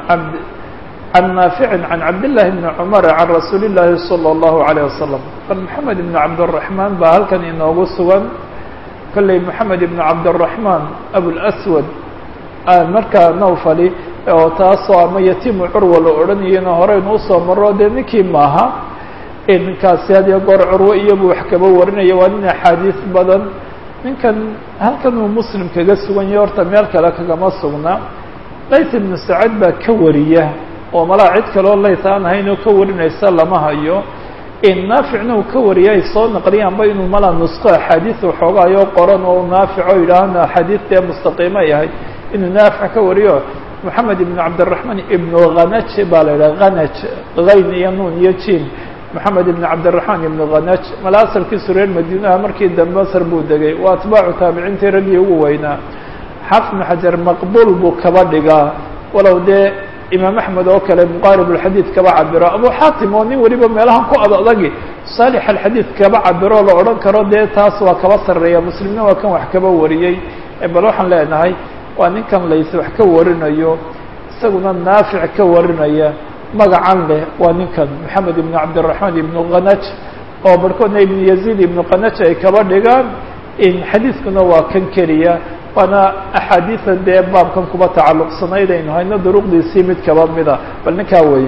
عan نaafiع عan cabdاللahi بn cmر عan rasuuli الlahi صلى الlaه عليه وsلم bal محamed بn cabdالرحمن baa halkan inoogu sugan kolley محamed بn cabdالرحمن abوlأswad markaa nawfali oo taasoo ama yatimu curwa la odhanayana horeynu usoo maro dee ninkii maaha ninkaasi hadiyo goor curwo iyobuu wax kaba warinaya waa nin axaadiis badan ninkan halkan uu muslim kaga sugan yahay horta meel kale kagama sugna layt ibnu sacad baa ka wariya oo malaa cid kaloo layt aan ahayn oo ka warinaysa lama hayo naaficna uu ka wariya ay soo naqliyaanba inuu malaa nusqo axaadiis waxoogaayoo qoran oo naafico yidhaahna axaadiistee mustaqiima ay ahayd inuu naafic ka wariyo moxamed ibnu cabdiraxmaan ibnu khanaj baa la yidhaha khanaj hayn iyo nuun iyo jin moxamed ibn cabdiraxmaan ibnu khanaj mala asalkiisu reer madiinaha markii dambe masr buu degay waa atbaacu taabiciintii raggii ugu weynaa xaafid ibnu xajar maqbuul buu kaba dhigaa walow dee imaam axmed oo kale muqaarib alxadiid kaba cabiro abu xaatim oo nin weliba meelahan ku ad adagi saalix alxadiid kaba cabiro la odhan karo dee taas waa kaba sarreeya muslimna waa kan wax kaba wariyey bal waxaan leenahay waa ninkan lays wax ka warinayo isaguna naafic ka warinaya magacan leh waa ninkan moxamed ibnu cabdiraxmaan ibnu khanaj oo barhkoodna ibnu yaziid ibnu khanaj ay kaba dhigaan xadiidkuna waa kan keliya waana axaadiisan dee baabkan kuba tacalluqsanayd aynu hayno duruqdiisii mid kaba mida bal ninkaa weeye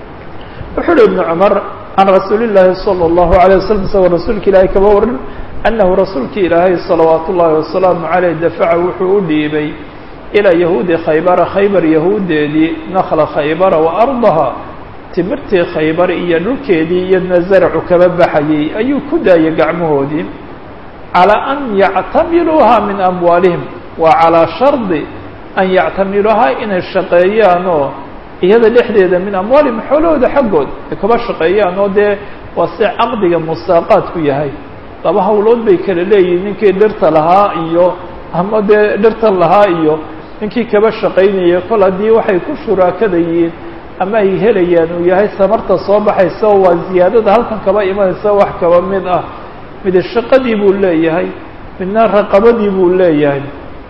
wuxuu uhi ibnu cumar can rasuuli llaahi salى اllahu alay wasalam isagoo rasuulka ilaahay kaba warin annahu rasuulki ilaahay salawaat ullaahi wasalaamu caleyh dafaca wuxuu u dhiibay ilaa yahuudi khaybara khaybar yahuudeedii nakla khaybara wa ardaha timirtii khaybar iyo dhulkeedii iyadna zaracu kaba baxayay ayuu ku daayay gacmahoodii calaa an yactamiluuha min amwaalihim waa calaa shardi an yactamiluuhaa inay shaqeeyaan oo iyada dhexdeeda min amwaalihim xoolahooda xaggood ay kaba shaqeeyaan oo dee waa si caqdiga musaaqaadku yahay laba hawlood bay kala leeyihin ninkii dhirta lahaa iyo ama dee dhirtan lahaa iyo ninkii kaba shaqaynaya kol haddii waxay ku shuraakadayiin ama ay helayaan uu yahay samarta soo baxaysa oo waa ziyaadada halkan kaba imanaysa wax kaba mid ah mid shaqadii buu leeyahay midna raqabadii buu leeyahay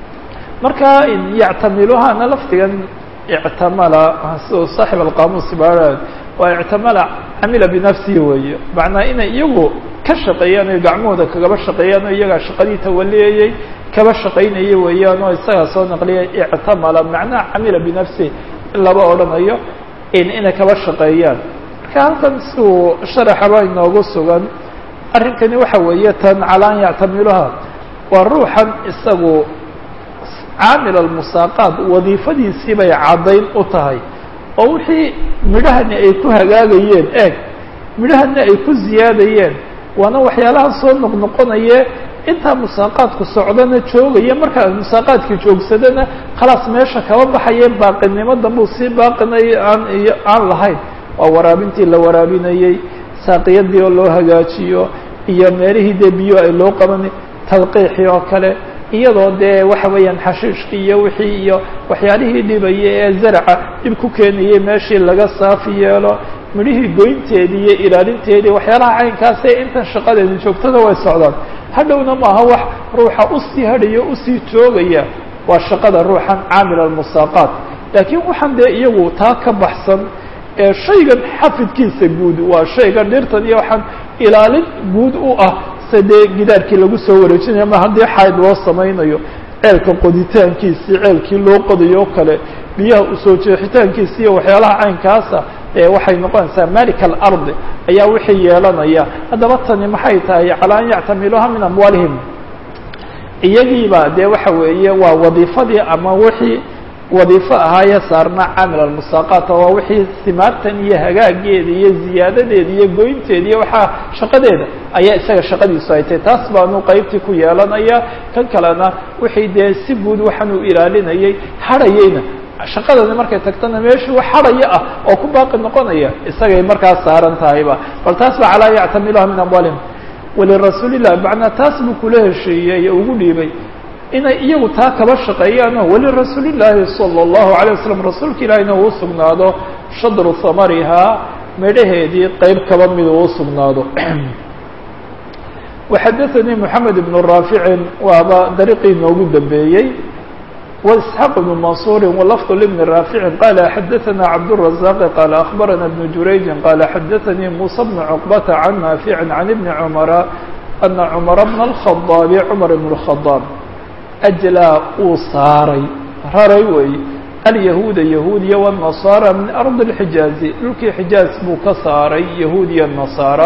marka yactamiluhana lafdigan ictamala siduu saaxib alqaamuus baarad waa ictamala camila binafsihi weeye macnaa inay iyagu ka shaqeeyaan o gacmahooda kagaba shaqeeyaan oo iyagaa shaqadii tawaliyayay kaba shaqaynaya weeyaan oo isagaa soo naqliyay ictamala macnaha camila binafsihi in laba odhanayo inay kaba shaqeeyaan marka halkan siduu sharaxaba inoogu sugan arrinkani waxa weeye tan calaa an yactamiluha waa ruuxan isagu caamil almusaaqaat wadiifadiisii bay caddayn u tahay oo wixii midhahani ay ku hagaagayeen eeg midhahani ay ku ziyaadayeen waana waxyaalaha soo noqnoqonaye intaa musaaqaadku socdana joogaya markaa musaaqaadkii joogsadana khalaas meesha kaba baxaye baaqinimo dambuu sii baaqinay aan aan lahayn waa waraabintii la waraabinayey saaqiyadii oo loo hagaajiyo iyo meelihii dee biyo ay loo qabanay talqiixii oo kale iyadoo dee waxa weeyaan xashiishkii iyo wixii iyo waxyaalihii dhibaya ee zaraca dhib ku keenayay meeshii laga saafi yeelo midhihii goynteedii iyo ilaalinteedii waxyaalaha caynkaasee intan shaqadeeda joogtada way socdaan hadhowna maaha wax ruuxa usii hadhayo usii joogaya waa shaqada ruuxan caamil almusaaqaat laakiin waxaan dee iyagu taa ka baxsan ee shaygan xafidkiisa guud waa shaygan dhirtan iyo waxaan ilaalin guud u ah se dee gidaarkii lagu soo wareejinayo ma haddii xayd loo samaynayo ceelka qoditaankiisii ceelkii loo qodayo o kale biyaha usoo jeexitaankiisi iyo waxyaalaha caynkaasa ee waxay noqonaysaa malik alardi ayaa wixii yeelanaya haddaba tani maxay tahay calaa an yactamiluuha min amwaalihim iyagiiba dee waxa weeye waa wadiifadii ama wixii wadiifo ahaayee saarna caamil almusaaqaata waa wixii simaartan iyo hagaageeda iyo ziyaadadeeda iyo goynteeda iyo waxaa shaqadeeda ayaa isaga shaqadiisu ay tahay taas baanu qaybtii ku yeelanaya kan kalena wixii dee si guud waxaan uu ilaalinayay hadhayeyna shaqadani markay tagtana meeshii wax hadhaya ah oo ku baaqi noqonaya isagay markaas saaran tahayba bal taas ba calaa yactamiluha min amwaalihim walirasuulilah macnaa taas buu kula heshiiyey ugu dhiibay inay iyagu taa kaba shaqeeyaanoo walirasuulillaahi sala allahu alay wasalam rasuulka ilaahina uu sugnaado shadru hamarihaa midhaheedii qeyb kaba mid uu sugnaado waxadaanii moxamed ibnu raaficin waaba dariiqii noogu dambeeyey وإسحاq بن منصور ولفظ لبن رافع قال xdثna عبدالرزاق قال أخبرنا بن جurayج قال xdثني موسى بن عقبة عن نافع عن بن عمر أن عمر بن الخطاب عمر بن الخطاب أجlىa uu saaray raray wey alyahuuda yahuudiya wالnasaara min ardi اlxijaazi dhulkii xijaaz buu ka saaray yahuudiya nasaara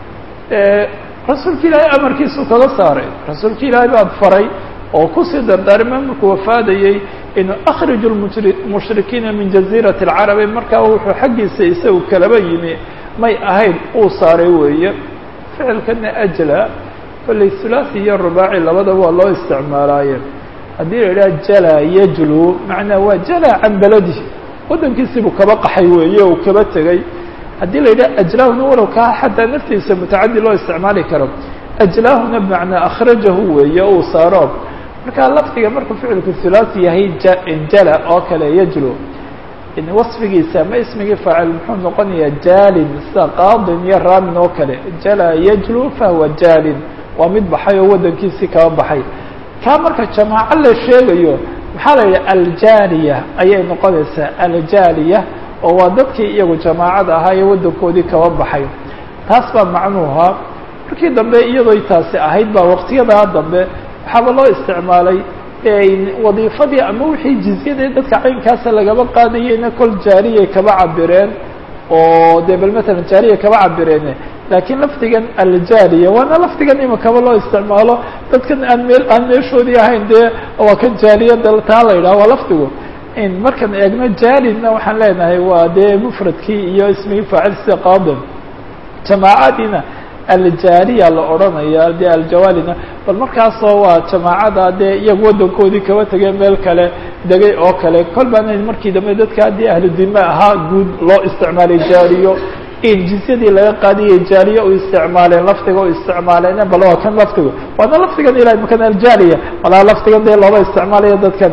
rasuulka ilaahay amarkiisuu kaga saaray rasuulka ilaahay baa faray oo kusii dardaarmay markuu wafaadayey inuu akhriju mushrikiina min jaziirati اlcarabi markaa wuxuu xaggiisa isagu kalaba yimi may ahayn uu saaray weeye ficilkana ajla kolley hulaaثi iyo rubaaci labadaba waa loo isticmaalaaye haddii la idhaha jala yajlu macnaa waa jala can beladi waddankiisiibuu kaba qaxay weeye uu kaba tegey haddii la yidhaha ajlaahuna walow kaa xataa naftiisa mutacadi loo isticmaali karo ajlaahuna bimacnaa akhrajahu weeye uu saaro markaa lafdiga markuu ficilku hulaaثi yahay jala oo kale yajlu wasfigiisa ama ismigii faacil muxuu noqonayaa jaalin sida qaadin iyo raamin oo kale jala yajlu fahuwa jaalin waa mid baxay oo waddankiisii kaba baxay kaa marka jamaaco la sheegayo maxaa la yidhaha aljaaliya ayay noqonaysaa aljaaliya oo waa dadkii iyagu jamaacada ahaa ee waddankoodii kaba baxay taas baa macnuuha markii dambe iyadoo taasi ahayd baa waqtiyadaa dambe waxaaba loo isticmaalay wadiifadii ama wixii jizyadii dadka caynkaasa lagaba qaadayeyna kol jaariyay kaba cabireen oo dee bal matalan jaariya kaba cabireen laakiin lafdigan aljaaliya waana lafdigan imakaba loo isticmaalo dadkan aan meel aan meeshoodii ahayn dee waa kan jaaliyada taa la yidhaha waa lafdigu markaan eegno jaalina waxaan leenahay waa dee mufradkii iyo ismigii faacil sida qaadin jamaacadiina aljaaliya la odhanaya dee aljawaalina bal markaasoo waa jamaacada dee iyagu waddankoodii kaba tegay meel kale degay oo kale kol baana markii dambe dadka haddii ahlu dime ahaa guud loo isticmaalay jaaliyo in jizyadii laga qaadiyay jaaliya u isticmaaleen lafdiga u isticmaaleen bal waa kan lafdigu waana lafdigan ilahay makan aljaaliya walaa lafdigan dee loola isticmaalayo dadkan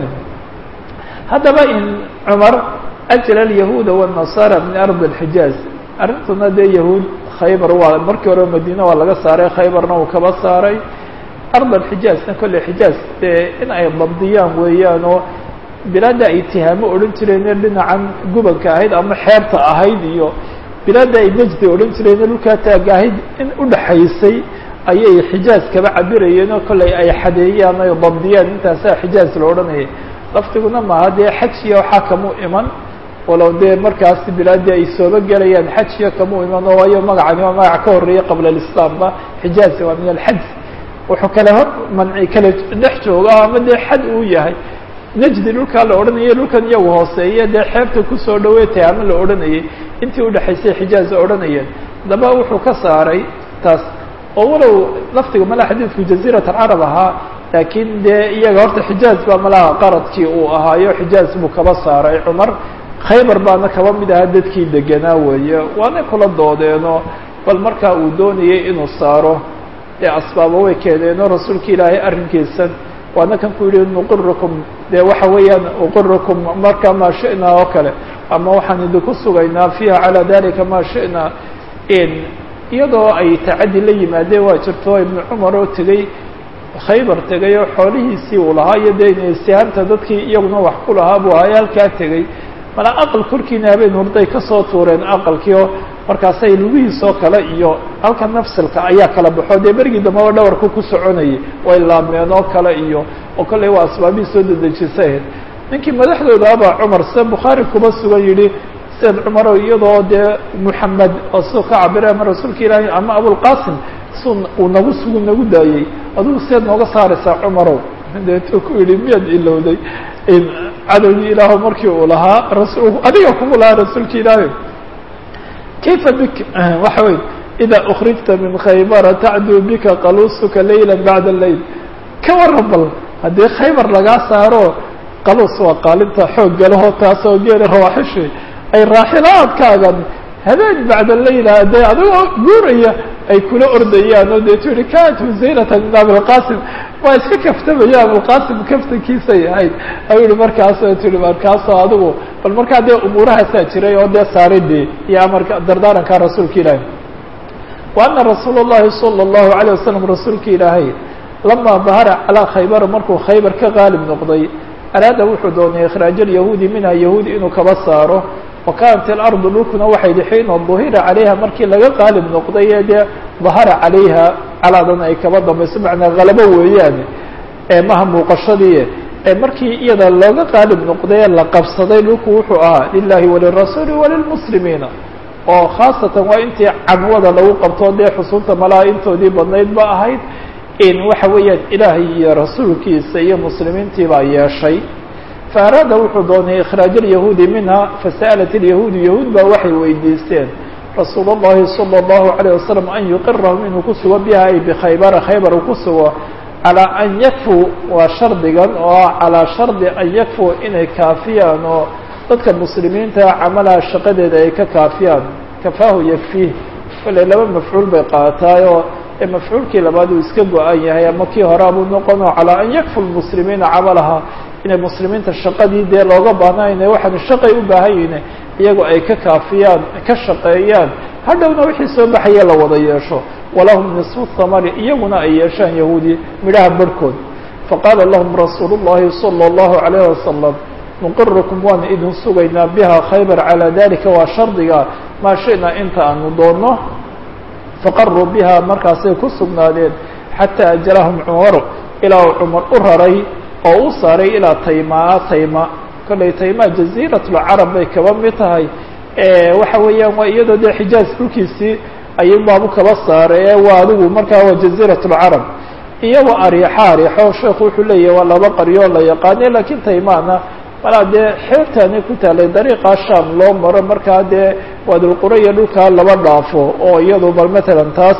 haddaba in cumar ajla alyahuuda wالnasaara min ardi اlxijaaz arrintuna dee yahuud khaybar waa markii hore madiine waa laga saaray khaybarna uu kaba saaray ard alxijaazna kolley xijaaz dee in ay dabdiyaan weeyaan oo bilaadda ay tihaamo odhan jireen dhinacan gubanka ahayd ama xeebta ahayd iyo bilaadda ay najdi odhan jireen dhulkaa taaga ahayd in udhaxaysay ayay xijaaz kaba cabirayeen oo kolley ay xadeeyaan ay dabdiyaan intaasaa xijaaz la odhanayay lafdiguna maaha dee xajiya waxaa kamu iman walow dee markaasi bilaaddii ay sooba gelayaan xajiya kamu iman oo waayo magacani waa magac ka horreeyay qabla alislaamba xijaazi waa min alxaj wuxuu kale hor manci kale dhex jooga ama dee xad uu yahay najdi dhulkaa la odhanayay dhulkan iyagu hooseeye dee xeebta kusoo dhaweetay ama la odhanayay intii udhexaysay xijaaz odhanayeen haddaba wuxuu ka saaray taas oo walow lafdiga malaha xadiidku jaziirat alcarab ahaa laakiin dee iyaga horta xijaaz baa malaha qaradkii uu ahaayo xijaaz buu kaba saaray cumar khaybar baana kaba mid ahaa dadkii deganaa weeye waana kula doodeenoo bal markaa uu doonayay inuu saaro dee asbaabo way keeneenoo rasuulka ilaahay arrinkiisan waana kan ku yidhi nuqirikum dee waxa weeyaan uqirikum marka maa shi'naa oo kale ama waxaan idinku sugaynaa fiiha calaa dalika maa shi'naa iyadoo ay tacaddi la yimaadeen waa jirto ibnu cumar oo tegey khaybar tegay oo xoolihiisii uu lahaa iyo dee insihaamta dadkii iyaguna wax ku lahaa buu ahaa halkaa tegey mala aqal korkiina habeen hurday kasoo tuureen aqalkii oo markaasay lugihiisoo kale iyo halka nafsilka ayaa kala baxo dee berigii dambeba dhawarku ku soconayay way laabmeen oo kale iyo oo kolley waa asbaabihii soo dedejisay ninkii madaxdooda abaa cumar sida bukhaari kuba sugan yidhi sayd cumarow iyadoo dee muxamed oo siduu ka cabira ama rasuulka ilaahay ama abulqasim su uu nagu sugu nagu daayey adigu seed nooga saaraysaa cumarow deetuu ku yidhi miyaad ilowday cadowgii ilaahu markii uu lahaa rasul adiga kugu lahaa rasuulka ilaahay kayfa bik waxa wey ida ukrijta min khaybara tacduu bika qaluusuka layla bacda layl ka waran bal haddii khaybar lagaa saaro qaluus waa qaalinta xoog galaho taasoo geela rawaaxishi ay raaxilaadkaagan habeen bacda layla dee adigoo guuraya ay kula ordayaan oo deetu yihi kanat husaynata min abilqasim waa iska kaftamaya abulqasim kaftankiisay ahayd ayuu yihi markaasoo tii markaasoo adigu bal markaa dee umuurahaasaa jiray oo dee saaridii iyo amarka dardaaranka rasuulka ilaahay wa ana rasuula اllahi salى اllahu alayه wasalam rasuulka ilaahay lama dahara calaa khaybara markuu khaybar ka qaalib noqday araada wuxuu doonay ikhraaj alyahuudi minha yahuudi inuu kaba saaro wa kanat ilardu dhulkuna waxay xiina duhira calayha markii laga qaalib noqday ee dee dahara calayha calaadan ay kaba dambayso macnaa halabo weeyaane ee maha muuqashadii ee markii iyada looga qaalib noqday la qabsaday dhulku wuxuu ahaa lilahi walirasuuli walilmuslimiina oo khaasatan waa intii cadwada lagu qabto dee xusuubta malaha intoodii badnayd ba ahayd in waxa weeyaan ilaahay iyo rasuulkiisa iyo muslimiintii baa yeeshay faaraada wuxuu doonay ikhraaj alyahuudi minha fasa'alat alyahuudu yahuud baa waxay weydiisteen rasuul اllahi salى اllahu عalيه wasalam an yuqirahum inuu ku sugo biha ay bikhaybara khaybar uu ku sugo calىa an yakfuu waa shardigan oo calىa shardi an yakfuu inay kaafiyaan oo dadka muslimiinta camalaha shaqadeeda ay ka kaafiyaan kafaahu yakfiih kale laba mafcuul bay qaataayoo ee mafcuulkii labaad uu iska go-an yahay ama kii hore abuu noqono calىa an yakfu lmuslimiina camalaha inay muslimiinta shaqadii dee looga baahnayn waxaan shaqay u baahan yihin iyagoo ay ka kaafiyaan ka shaqeeyaan hadhowna wixii soo baxaya la wada yeesho walahum nisfu thamari iyaguna ay yeeshaan yahuudi midhaha barhkood faqaala lahum rasuulu llahi salى اllahu عalayh wasalam nuqirukum waana idin sugaynaa biha khaybar calaa dalika waa shardiga maa shi'na inta aanu doonno faqaruu biha markaasay ku sugnaadeen xataa ajalahum cumaru ilaa uu cumar u raray oo u saaray ilaa taymaa tayma kollay taymaa jaziirat lcarab bay kaba mid tahay waxa weeyaan waa iyadoo dee xijaaz dhulkiisii ayuu baabu kaba saaray ee waa adigu markaa waa jaziirat lcarab iyagoo ariixa ariixo sheekhu wuxuu leeyahay waa laba qaryoo la yaqaane lakiin taymaana malaa dee xeebtaani ku taalay dariiqaa sham loo maro markaa dee waadulqura iyo dhulkaa laba dhaafo oo iyadu bal matalan taas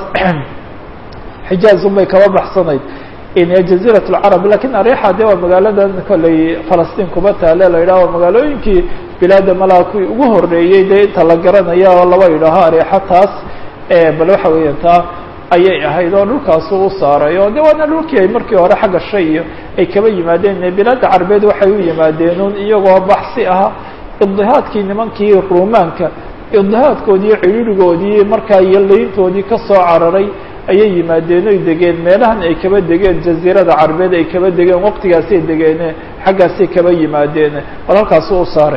xijaaz unbay kaba baxsanayd jaziirat lcarab lakiin arixa de waa magaaladan kollay falastiin kuba taale la yidhaho magaalooyinkii bilaada malaha kuwii ugu horeeyey dee inta la garanaya oo laba yidhaaho arixa taas bal waxa weeyaan taa ayay ahayd oo dhulkaasu u saaray oo de waana dhulkii ay markii hore xagga shay iyo ay kaba yimaadeen bilaada carbeed waxay u yimaadeenun iyagoo baxsi aha ibdihaadkii nimankii ruumaanka ibdihaadkoodii iyo cidhiirigoodii markaa iyo layntoodii kasoo cararay ayay yimaadeen oy degeen meelahan ay kaba degeen jaziirada carbeed ay kaba degeen waqtigaasay degeene xaggaasay kaba yimaadeen bal halkaasu u saaray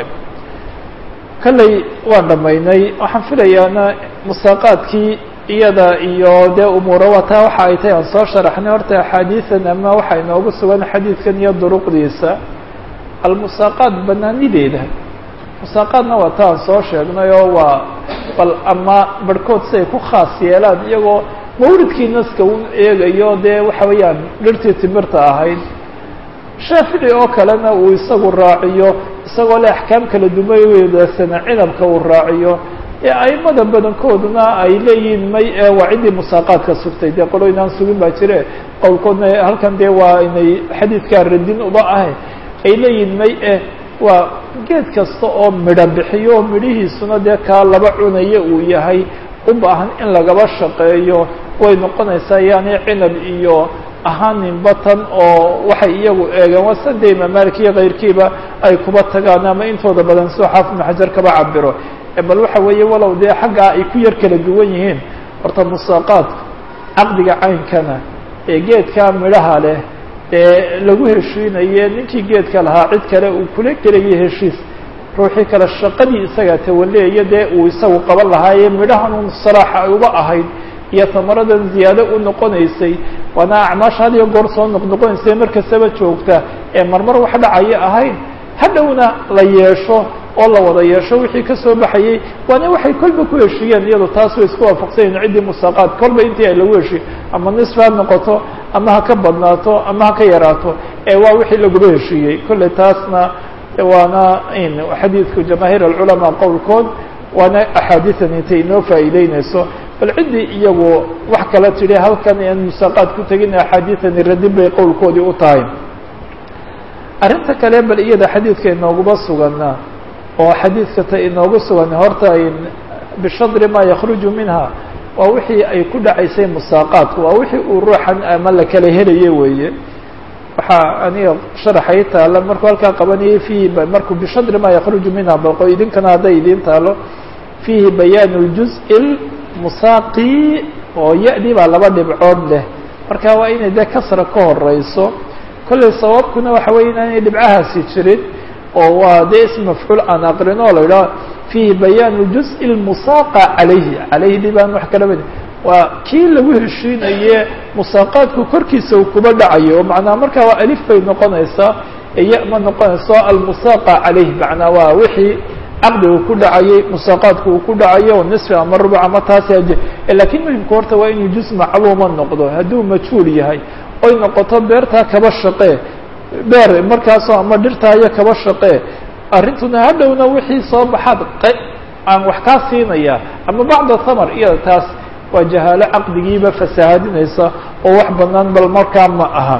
kalley waan dhamaynay waxaan filayaana musaaqaadkii iyada iyo dee umuura waa taa waxa ay tahay aan soo sharaxnay horta axaadiidan ama waxaa inoogu sugan xadiidkan iyo duruqdiisa almusaaqaat banaanideeda musaaqaadna waa ta aan soo sheegnay oo waa bal ama barhkood si ay ku khaas yeelaan iyagoo mawridkii naska u eegayo dee waxa weeyaan dhirtii timirta ahayd shaafici oo kalena uu isagu raaciyo isagoo le axkaam kala dumaweedaasana cinabka uu raaciyo ee aimada badankooduna ay leeyihiin may ee waa ciddii musaaqaadka sugtay dee qolo inaan sugin baa jire qowlkoodna halkan dee waa inay xadiidkaa radin uba ahay ay leeyihiin may eh waa geed kasta oo midho bixiyo oo midhihiisuna dee kaa laba cunaya uu yahay u baahan in lagaba shaqeeyo way noqonaysaa yaani cinab iyo ahaanin batan oo waxay iyagu eegeen waa sade imaam malik iyo kayrkiiba ay kuba tagaan ama intooda badan soo xaafid ibnu xajar kaba cabiro bal waxa weeye walow dee xaggaa ay ku yar kala duwan yihiin horta musaaqaadku caqdiga caynkana ee geedkaa midhaha leh ee lagu heshiinaye ninkii geedka lahaa cid kale uu kula gelayo heshiis ruuxii kale shaqadii isagaa tawaleeya dee uu isagu qaban lahaaye midhahan saraaxa ay uba ahayd iyo tamaradan ziyaado u noqonaysay waana acmaasha had iyo goor soo noqnoqonaysa markastaba joogta ee marmar wax dhacaya ahayn hadhowna la yeesho oo la wada yeesho wixii kasoo baxayey waana waxay kolba ku heshiiyeen iyado taas way isku waafaqsanyahin ciddii musaaqaad kolba intii ay lagu heshiy ama nisf ha noqoto ama ha ka badnaato ama ha ka yaraato ee waa wixii laguba heshiiyey kolley taasna waana xadiidku jamaahiir alculamaa qowlkood waana axaadiian intay inoo faa'iideyneyso bal ciddii iyagu wax kala tidhi halkan aan musaaqaad ku tegin axaadiiani radin bay qowlkoodii u tahay arrinta kale bal iyada xadiidka inooguma sugana oo xadiidka ta inoogu sugan horta bishadri maa yakruju minha waa wixii ay ku dhacaysay musaaqaadku waa wixii uu ruuxan ama la kala helaye weeye waxaa aniga sharaxay taalo markuu halkaa qabanayay fiihi markuu bishadri maa yakruju minha baqo idinkana hadday idiin taalo fiihi bayaanu ljuz- musaaqi oo ya-dii baa laba dhibcood leh marka waa inay dee kasra ka horeyso kolley sababkuna waxa weya inaanay dhibcahaasi jirin oo waa dee ism mafcuul aan aqrin oo la yidhaho fiihi bayaanu juz- lmusaaqa calayhi calayhdii baan wax kala bad waa kii lagu heshiinaye musaaqaadku korkiisa uu kuba dhacayo oo macnaa markaa waa alif bay noqonaysaa iyo ma noqonayso almusaaqa calayh macnaa waa wixii caqdigu ku dhacayay musaaqaadku uu ku dhacayo nisfi ama rubuc ama taasi lakiin muhimka horta waa inuu juz macluuma noqdo hadduu majhuul yahay oy noqoto beertaa kaba shaqee beer markaasoo ama dhirtaayo kaba shaqee arrintuna hadhowna wixii soo baxaad aan wax kaa siinaya ama bacda thamar iyada taas waa jahaalo caqdigiiba fasaahadinaysa oo wax banaan bal markaa ma aha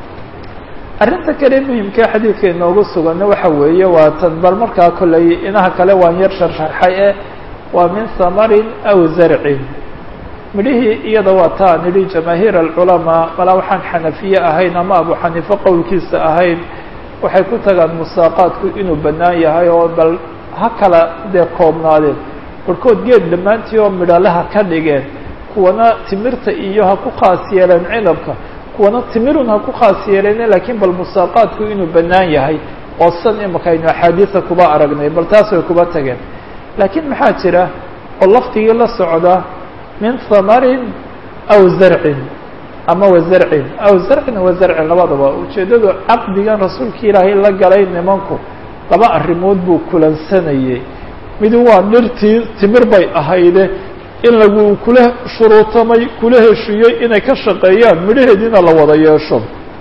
arrinta kale muhimkaa xadiidka inoogu sugana waxa weeye waa tan bal markaa kolley inaha kale waan yar sharxarxay eh waa min samarin aw zarcin midhihii iyada waa taa nidhi jamaahiir alculamaa malaa waxaan xanafiye ahayn ama abu xaniife qowlkiisa ahayn waxay ku tagaan musaaqaadku inuu bannaan yahay oo bal ha kala dee koobnaadeen barhkood geed dhammaantii oo midhalaha ka dhigeen kuwana timirta iyo ha ku khaas yeeleen cinabka kuwana timirun ha ku khaas yeeleen laakiin bal musaaqaadku inuu bannaan yahay oo san imaka aynu axaadiisa kuba aragnay bal taas way kuba tageen laakiin maxaa jira oo lafdigii la socda min hamarin aw zarcin ama wazarcin aw zarcin wazarcin labadaba ujeeddadu caqdigan rasuulka ilaahay la galay nimanku laba arrimood buu kulansanayey midu waa dhirtii timir bay ahayde in lagu kula shuruutamay kula heshiiyey inay ka shaqeeyaan midhaheediina la wada yeesho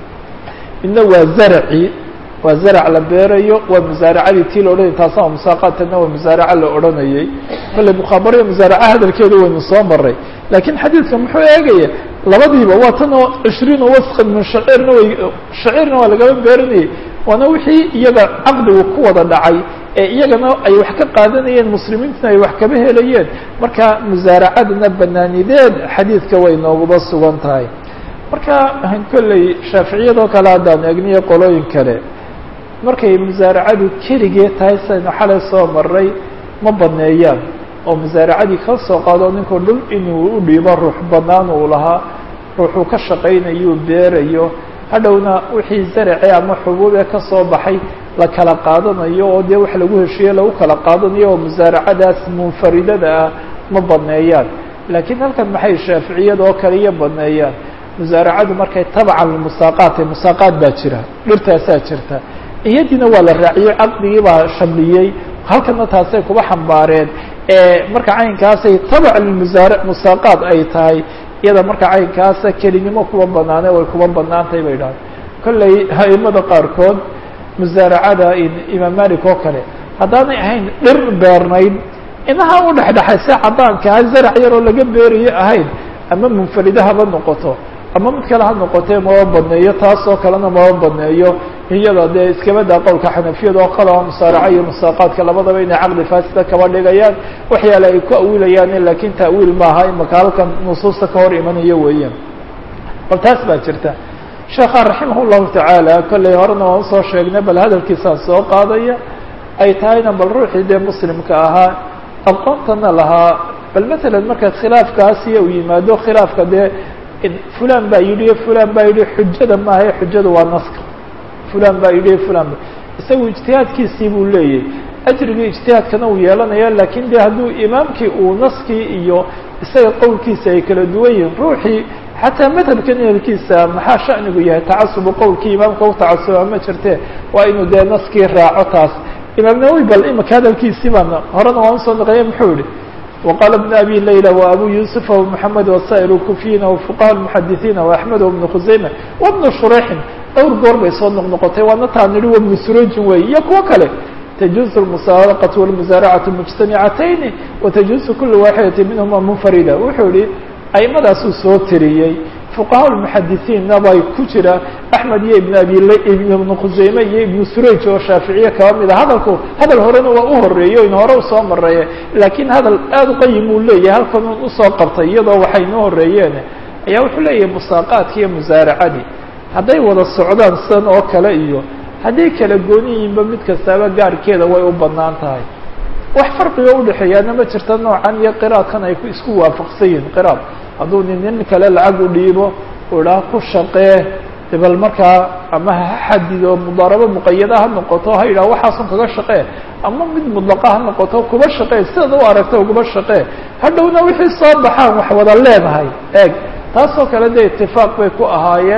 midna waa zarci waa zarac la beerayo waa musaaracadii tii la odhanayay taasna waa musaaqaadtana waa musaaraca la odhanayay kale mukhaabariya musaaraca hadalkeeda waynu soo maray laakiin xadiidka muxuu eegaya labadiiba waa tan oo cishriina wasqan min shaciirna way shaciirna waa lagaba beeranayay waana wixii iyaga caqdigu ku wada dhacay ee iyagana ay wax ka qaadanayeen muslimiintuna ay wax kaba helayeen marka musaaracadana banaanideed xadiidka way nooguba sugan tahay marka kolley shaaficiyadoo kale haddaan egniyo qolooyin kale markay musaaracadu keligee tahay saynu xalay soo maray ma baneeyaan oo musaaracadii ka soo qaado ninkuu dhul inuu u dhiibo ruux banaan uu lahaa ruuxuu ka shaqaynayo beerayo hadhowna wixii zarace ama xubuub ee kasoo baxay la kala qaadanayo oo dee wax lagu heshiiye lagu kala qaadanayo oo musaaracadaas munfaridada ah ma baneeyaan laakiin halkan maxay shaaficiyada oo kale iyo baneeyaan musaaracadu markay tabcan musaaqaat musaaqaad baa jira dhirtaasaa jirta iyadiina waa la raaciyey caqdigii baa shamliyey halkana taasay kuba xambaareen marka caynkaasay tabac lmusaar musaaqaad ay tahay iyada marka caynkaasa kelinimo kuba banaane way kuba banaantahay bay dhahay kolley aimada qaarkood musaaracada imaam malik oo kale haddaanay ahayn dhir beernayd inaha u dhexdhexaysa cadaankaa zarac yaroo laga beerayo ahayn ama munfarida haba noqoto ama mid kale ha noqotee maba badneeyo taasoo kalena maba badneeyo iyada dee iskabadaa qowlka xanafiyada oo kalaa musaaraca iyo musaaqaadka labadaba inay caqdi faasida kaba dhigayaan waxyaale ay ku awilayaan laakiin ta'wiil maaha imaka halkan nusuusta ka hor imanayo weeyaan bal taas baa jirta sheekha raximah llahu tacaala kolley horena waan usoo sheegnay bal hadalkiisaan soo qaadaya ay tahayna bal ruuxii dee muslimka ahaa aqoontana lahaa bal matalan marka khilaafkaasiya uu yimaado khilaafka dee fulan baa yidhi fulan baa yidhi xujada maaha xujada waa naska fulan baa yidhi fulan ba isagu ijtihaadkiisii buu leeyahy ajrigii ijtihaadkana uu yeelanaya lakin de hadduu imaamkii uu naskii iyo isaga qowlkiisa ay kala duwan yihiin ruuxii xataa madhabkan ehelkiisa maxaa shanigu yahay tacasubu qowlkii imaamka u tacasuba ma jirte waa inuu dee naskii raaco taas imaam nawowi bal imaka hadalkiisii baan horena waan usoo naqeeye muxuu yihi وqال بن أbي ليلى وأbو يوسف ومحمد وsائر الكuفiyiن وفقهاء المحadiثiن وأحمد وبن خuزaيمة وبن شhريحin dhowr goor bay soo noqnoqotay waana taa nihi وبن سrojin wey iyo kuwo kale تجuز المساaرقة والمساaرعة مجتaمعتين وتجuز كuل واحدة minهma منفردة wuxuu yihi aimadaasuu soo tiriyey fuqahaa lmuxadisiinna bay ku jira axmed iyo ibn abi ibn khuseyme iyo ibnu suraj oo shaaficiye kaba mid a hadalku hadal horena waa u horeeyo in hore usoo mareeye laakiin hadal aada u qayim uu leeyahay halkan un usoo qabtay iyadoo waxay noo horeeyeen ayaa wuxuu leeyahay musaaqaadki iyo musaaracadii hadday wada socdaan san oo kale iyo hadday kala gooni yihiinba mid kastaaba gaarkeeda way u banaan tahay wax farqiga udhexeeyaana ma jirta noocan iyo qiraadkan ay isku waafaqsan yihiin qiraad hadduu nin nin kale lacag u dhiibo u idhaha ku shaqee bal markaa ama ha xadido mudaarabo muqayada ha noqoto ha yidhaha waxaasun kaga shaqee ama mid mudlaqa ha noqoto kuba shaqee sidaad u aragta uguba shaqee hadhowna wixii soo baxaan wax wada leedahay eeg taasoo kale dee itifaaq bay ku ahaayeen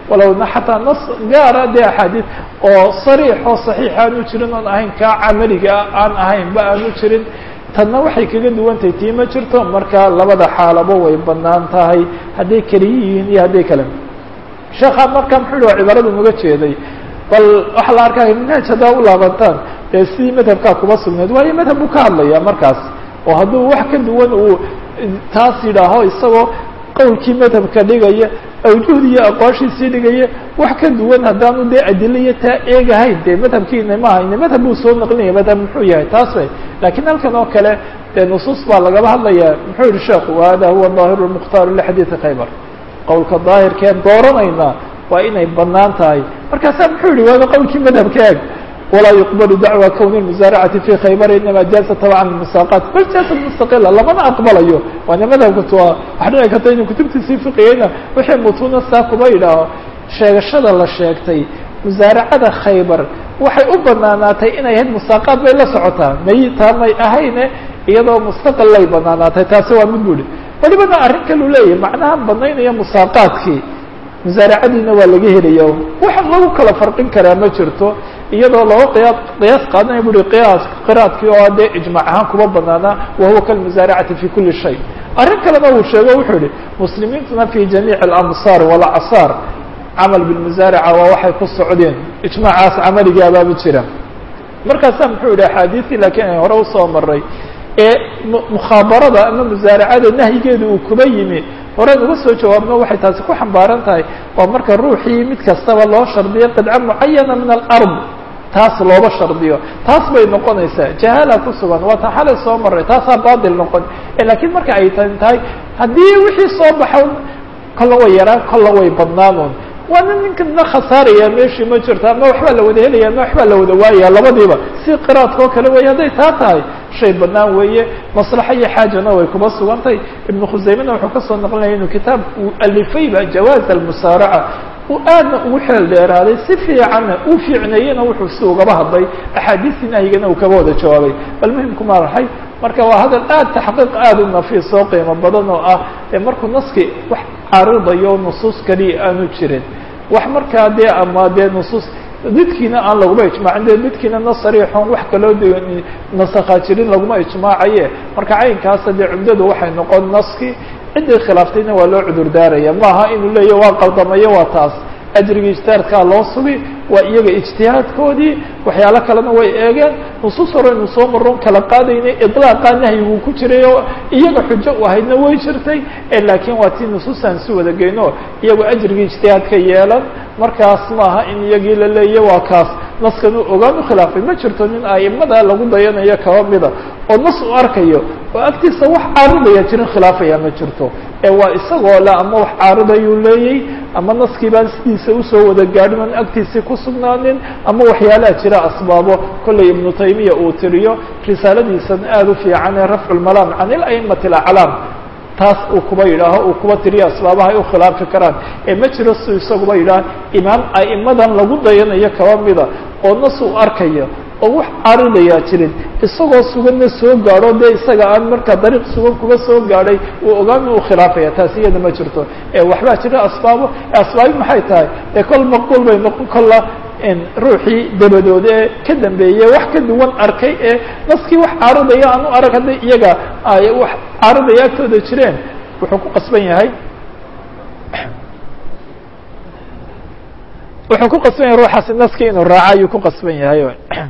walowna xataa nas gaara dee axaadiid oo sariix oo saxiix aanu jirin oon ahayn kaa camaliga aan ahaynba aanu jirin tanna waxay kaga duwantahay tii ma jirto marka labada xaalabo way banaan tahay hadday keliya yihiin iyo hadday kale sheekha marka muxuu yihi cibaaradu naga jeeday bal waxaa la arkaya manhaj haddaa u laabantaan dee sidii madhabkaa kuba sugnayd waayo madhab buu ka hadlaya markaas oo hadduu wax ka duwan uu taas yidhaaho isagoo qowlkii madhabka dhigaya awjuhdi iyo aqwaashiisii dhigaya wax ka duwan haddaanu dee adilo iyo taa eegahayn dee madhabkiina ma hayne madhab buu soo naqlinaya madhab muxuu yahay taas bay lakiin halkan oo kale dee nusuus baa lagaba hadlaya muxuu yihi sheekhu hada huwa daahiru lmukhtaaru lixadiidi khaybar qowlka daahirkeen dooranayna waa inay banaan tahay markaasaa muxuu yihi waaba qowlkii madhabka eeg walaa yuqbalu dacwa kowni musaaracati fi khaybar inama jaaza tabcan musaaqaat bal jaaza mustaqila lamana aqbalayo waana madhabka tua waxa dhici karta inuu kutubtiisii fiqigayna wixii mutuuna saa kuba yidhaaho sheegashada la sheegtay musaaracada khaybar waxay u banaanaatay inay ahayd musaaqaad bay la socotaa may taa may ahayne iyadoo mustaqil lay banaanaatay taasi waa mid buri welibana arrin kalu leeyahay macnaha banaynaya musaaqaadkii musaaracadiina waa laga helaya waxa lagu kala farqin karaa ma jirto iyadoo laba qiyaa qiyaas qaadanaya buri qiyaas qiraadkii oo dee ijmaac ahaan kuba banaanaa wahuwa kalmusaaracati fi kuli shay arrin kalena uu sheego wuxuu yihi muslimiintuna fi jamiic alamsaar walacsaar camal bilmusaaraca waa waxay ku socdeen ijmaacaas camaligaabaabu jira markaasaa muxuu yihi axaadiisii laakiin ay hore usoo maray ee mukhabarada ama musaaracada nahyigeeda uu kuba yimi horeen uga soo jawaabno waxay taasi ku xambaaran tahay waa marka ruuxii mid kastaba loo shardiyo qidca mucayana min alard taas looba shardiyo taas bay noqonaysaa jahaala ku sugan waa tan xalay soo maray taasaa batil noqon lakiin marka ay tan tahay haddii wixii soo baxo kolla way yaraan kolla way badnaanon waana ninkana khasaaraya meeshii ma jirto ama waxbaa la wada helaya ama waxbaa la wada waayaya labadiiba si qiraadka oo kale weeye hadday taa tahay shay banaan weeye maslaxa iyo xaajana way kuba sugantay ibnu khusaymena wuxuu kasoo naqlinaya inuu kitaab uu alifayba jawaaz almusaaraca uu aadna ugu xeel dheeraaday si fiicanna uu fiicneeyena wuxuu si ugaba hadlay axaadiistii nahyigana uu kaba wada jawaabay bal muhimku ma raxay marka waa hadal aad taxqiiq aada u nafiis oo qiimo badan oo ah ee markuu naski wax caaridayo nusuus kaliya aanu jirin wax markaa dee ama dee nusuus didkiina aan laguma ijmaacin de didkiina na sariixon wax kaloo de nasakhaa jirin laguma ijmaacaye marka caynkaasa dee cumdadu waxay noqon naski ciddii khilaaftayna waa loo cudur daaraya maaha inuu leeya waa qaldamayo waa taas ajrigii ijtihaadkaa loo sugi waa iyaga ijtihaadkoodii waxyaalo kalena way eegeen nusuus hore inu soo maron kala qaadaynay iطlaaqaa nahyiguu ku jiray oo iyaga xujo u ahaydna way jirtay laakiin waa tii nusuusaan si wada geyno iyagoo ajrigii ijtihaadka yeelan markaas maaha in iyagii la leeya waa kaas naskan uu ogaan u khilaafay ma jirto nin aimada lagu dayanayo kaba mida oo nas u arkayo oo agtiisa wax caaridaya jirin khilaafaya ma jirto ee waa isagoo le ama wax caaridayuu leeyay ama naskii baan sidiisa usoo wada gaadhin oon agtiisii ku sugnaanin ama waxyaalaha jira asbaabo kollay ibnu taymiya uu tiriyo risaaladiisan aada u fiican ee rafcu lmalaam can ilaimati alaclaam taas uu kuba yidhaaho uu kuba tiriyo asbaabaha ay u khilaafi karaan ee ma jiro si isaguba yidhaah imaam a'imadan lagu dayanayo kaba mida oo nas uu arkayo oo wax caaridayaa jirin isagoo suganna soo gaadho dee isaga aan markaa dariiq sugan kuba soo gaadhay uu ogaami u khilaafaya taasi iyada ma jirto ee waxbaa jira asbaabo asbaabi maxay tahay ee kol maqbuul bay noqon kolla ruuxii dabadood ee ka dambeeyey wax ka duwan arkay ee naskii wax caaridaya aan u arag hadday iyaga ay wax caaridaya agtooda jireen wuxuu ku qasban yahay wuxuu ku qasban yahay ruuxaasi naskii inuu raaco ayuu ku qasban yahay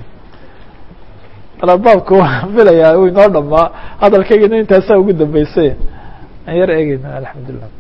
baabku waan filayaa uu inoo dhamaa hadalkaygina intaasaa ugu dambeysay aan yar eegeyna alxamdulilah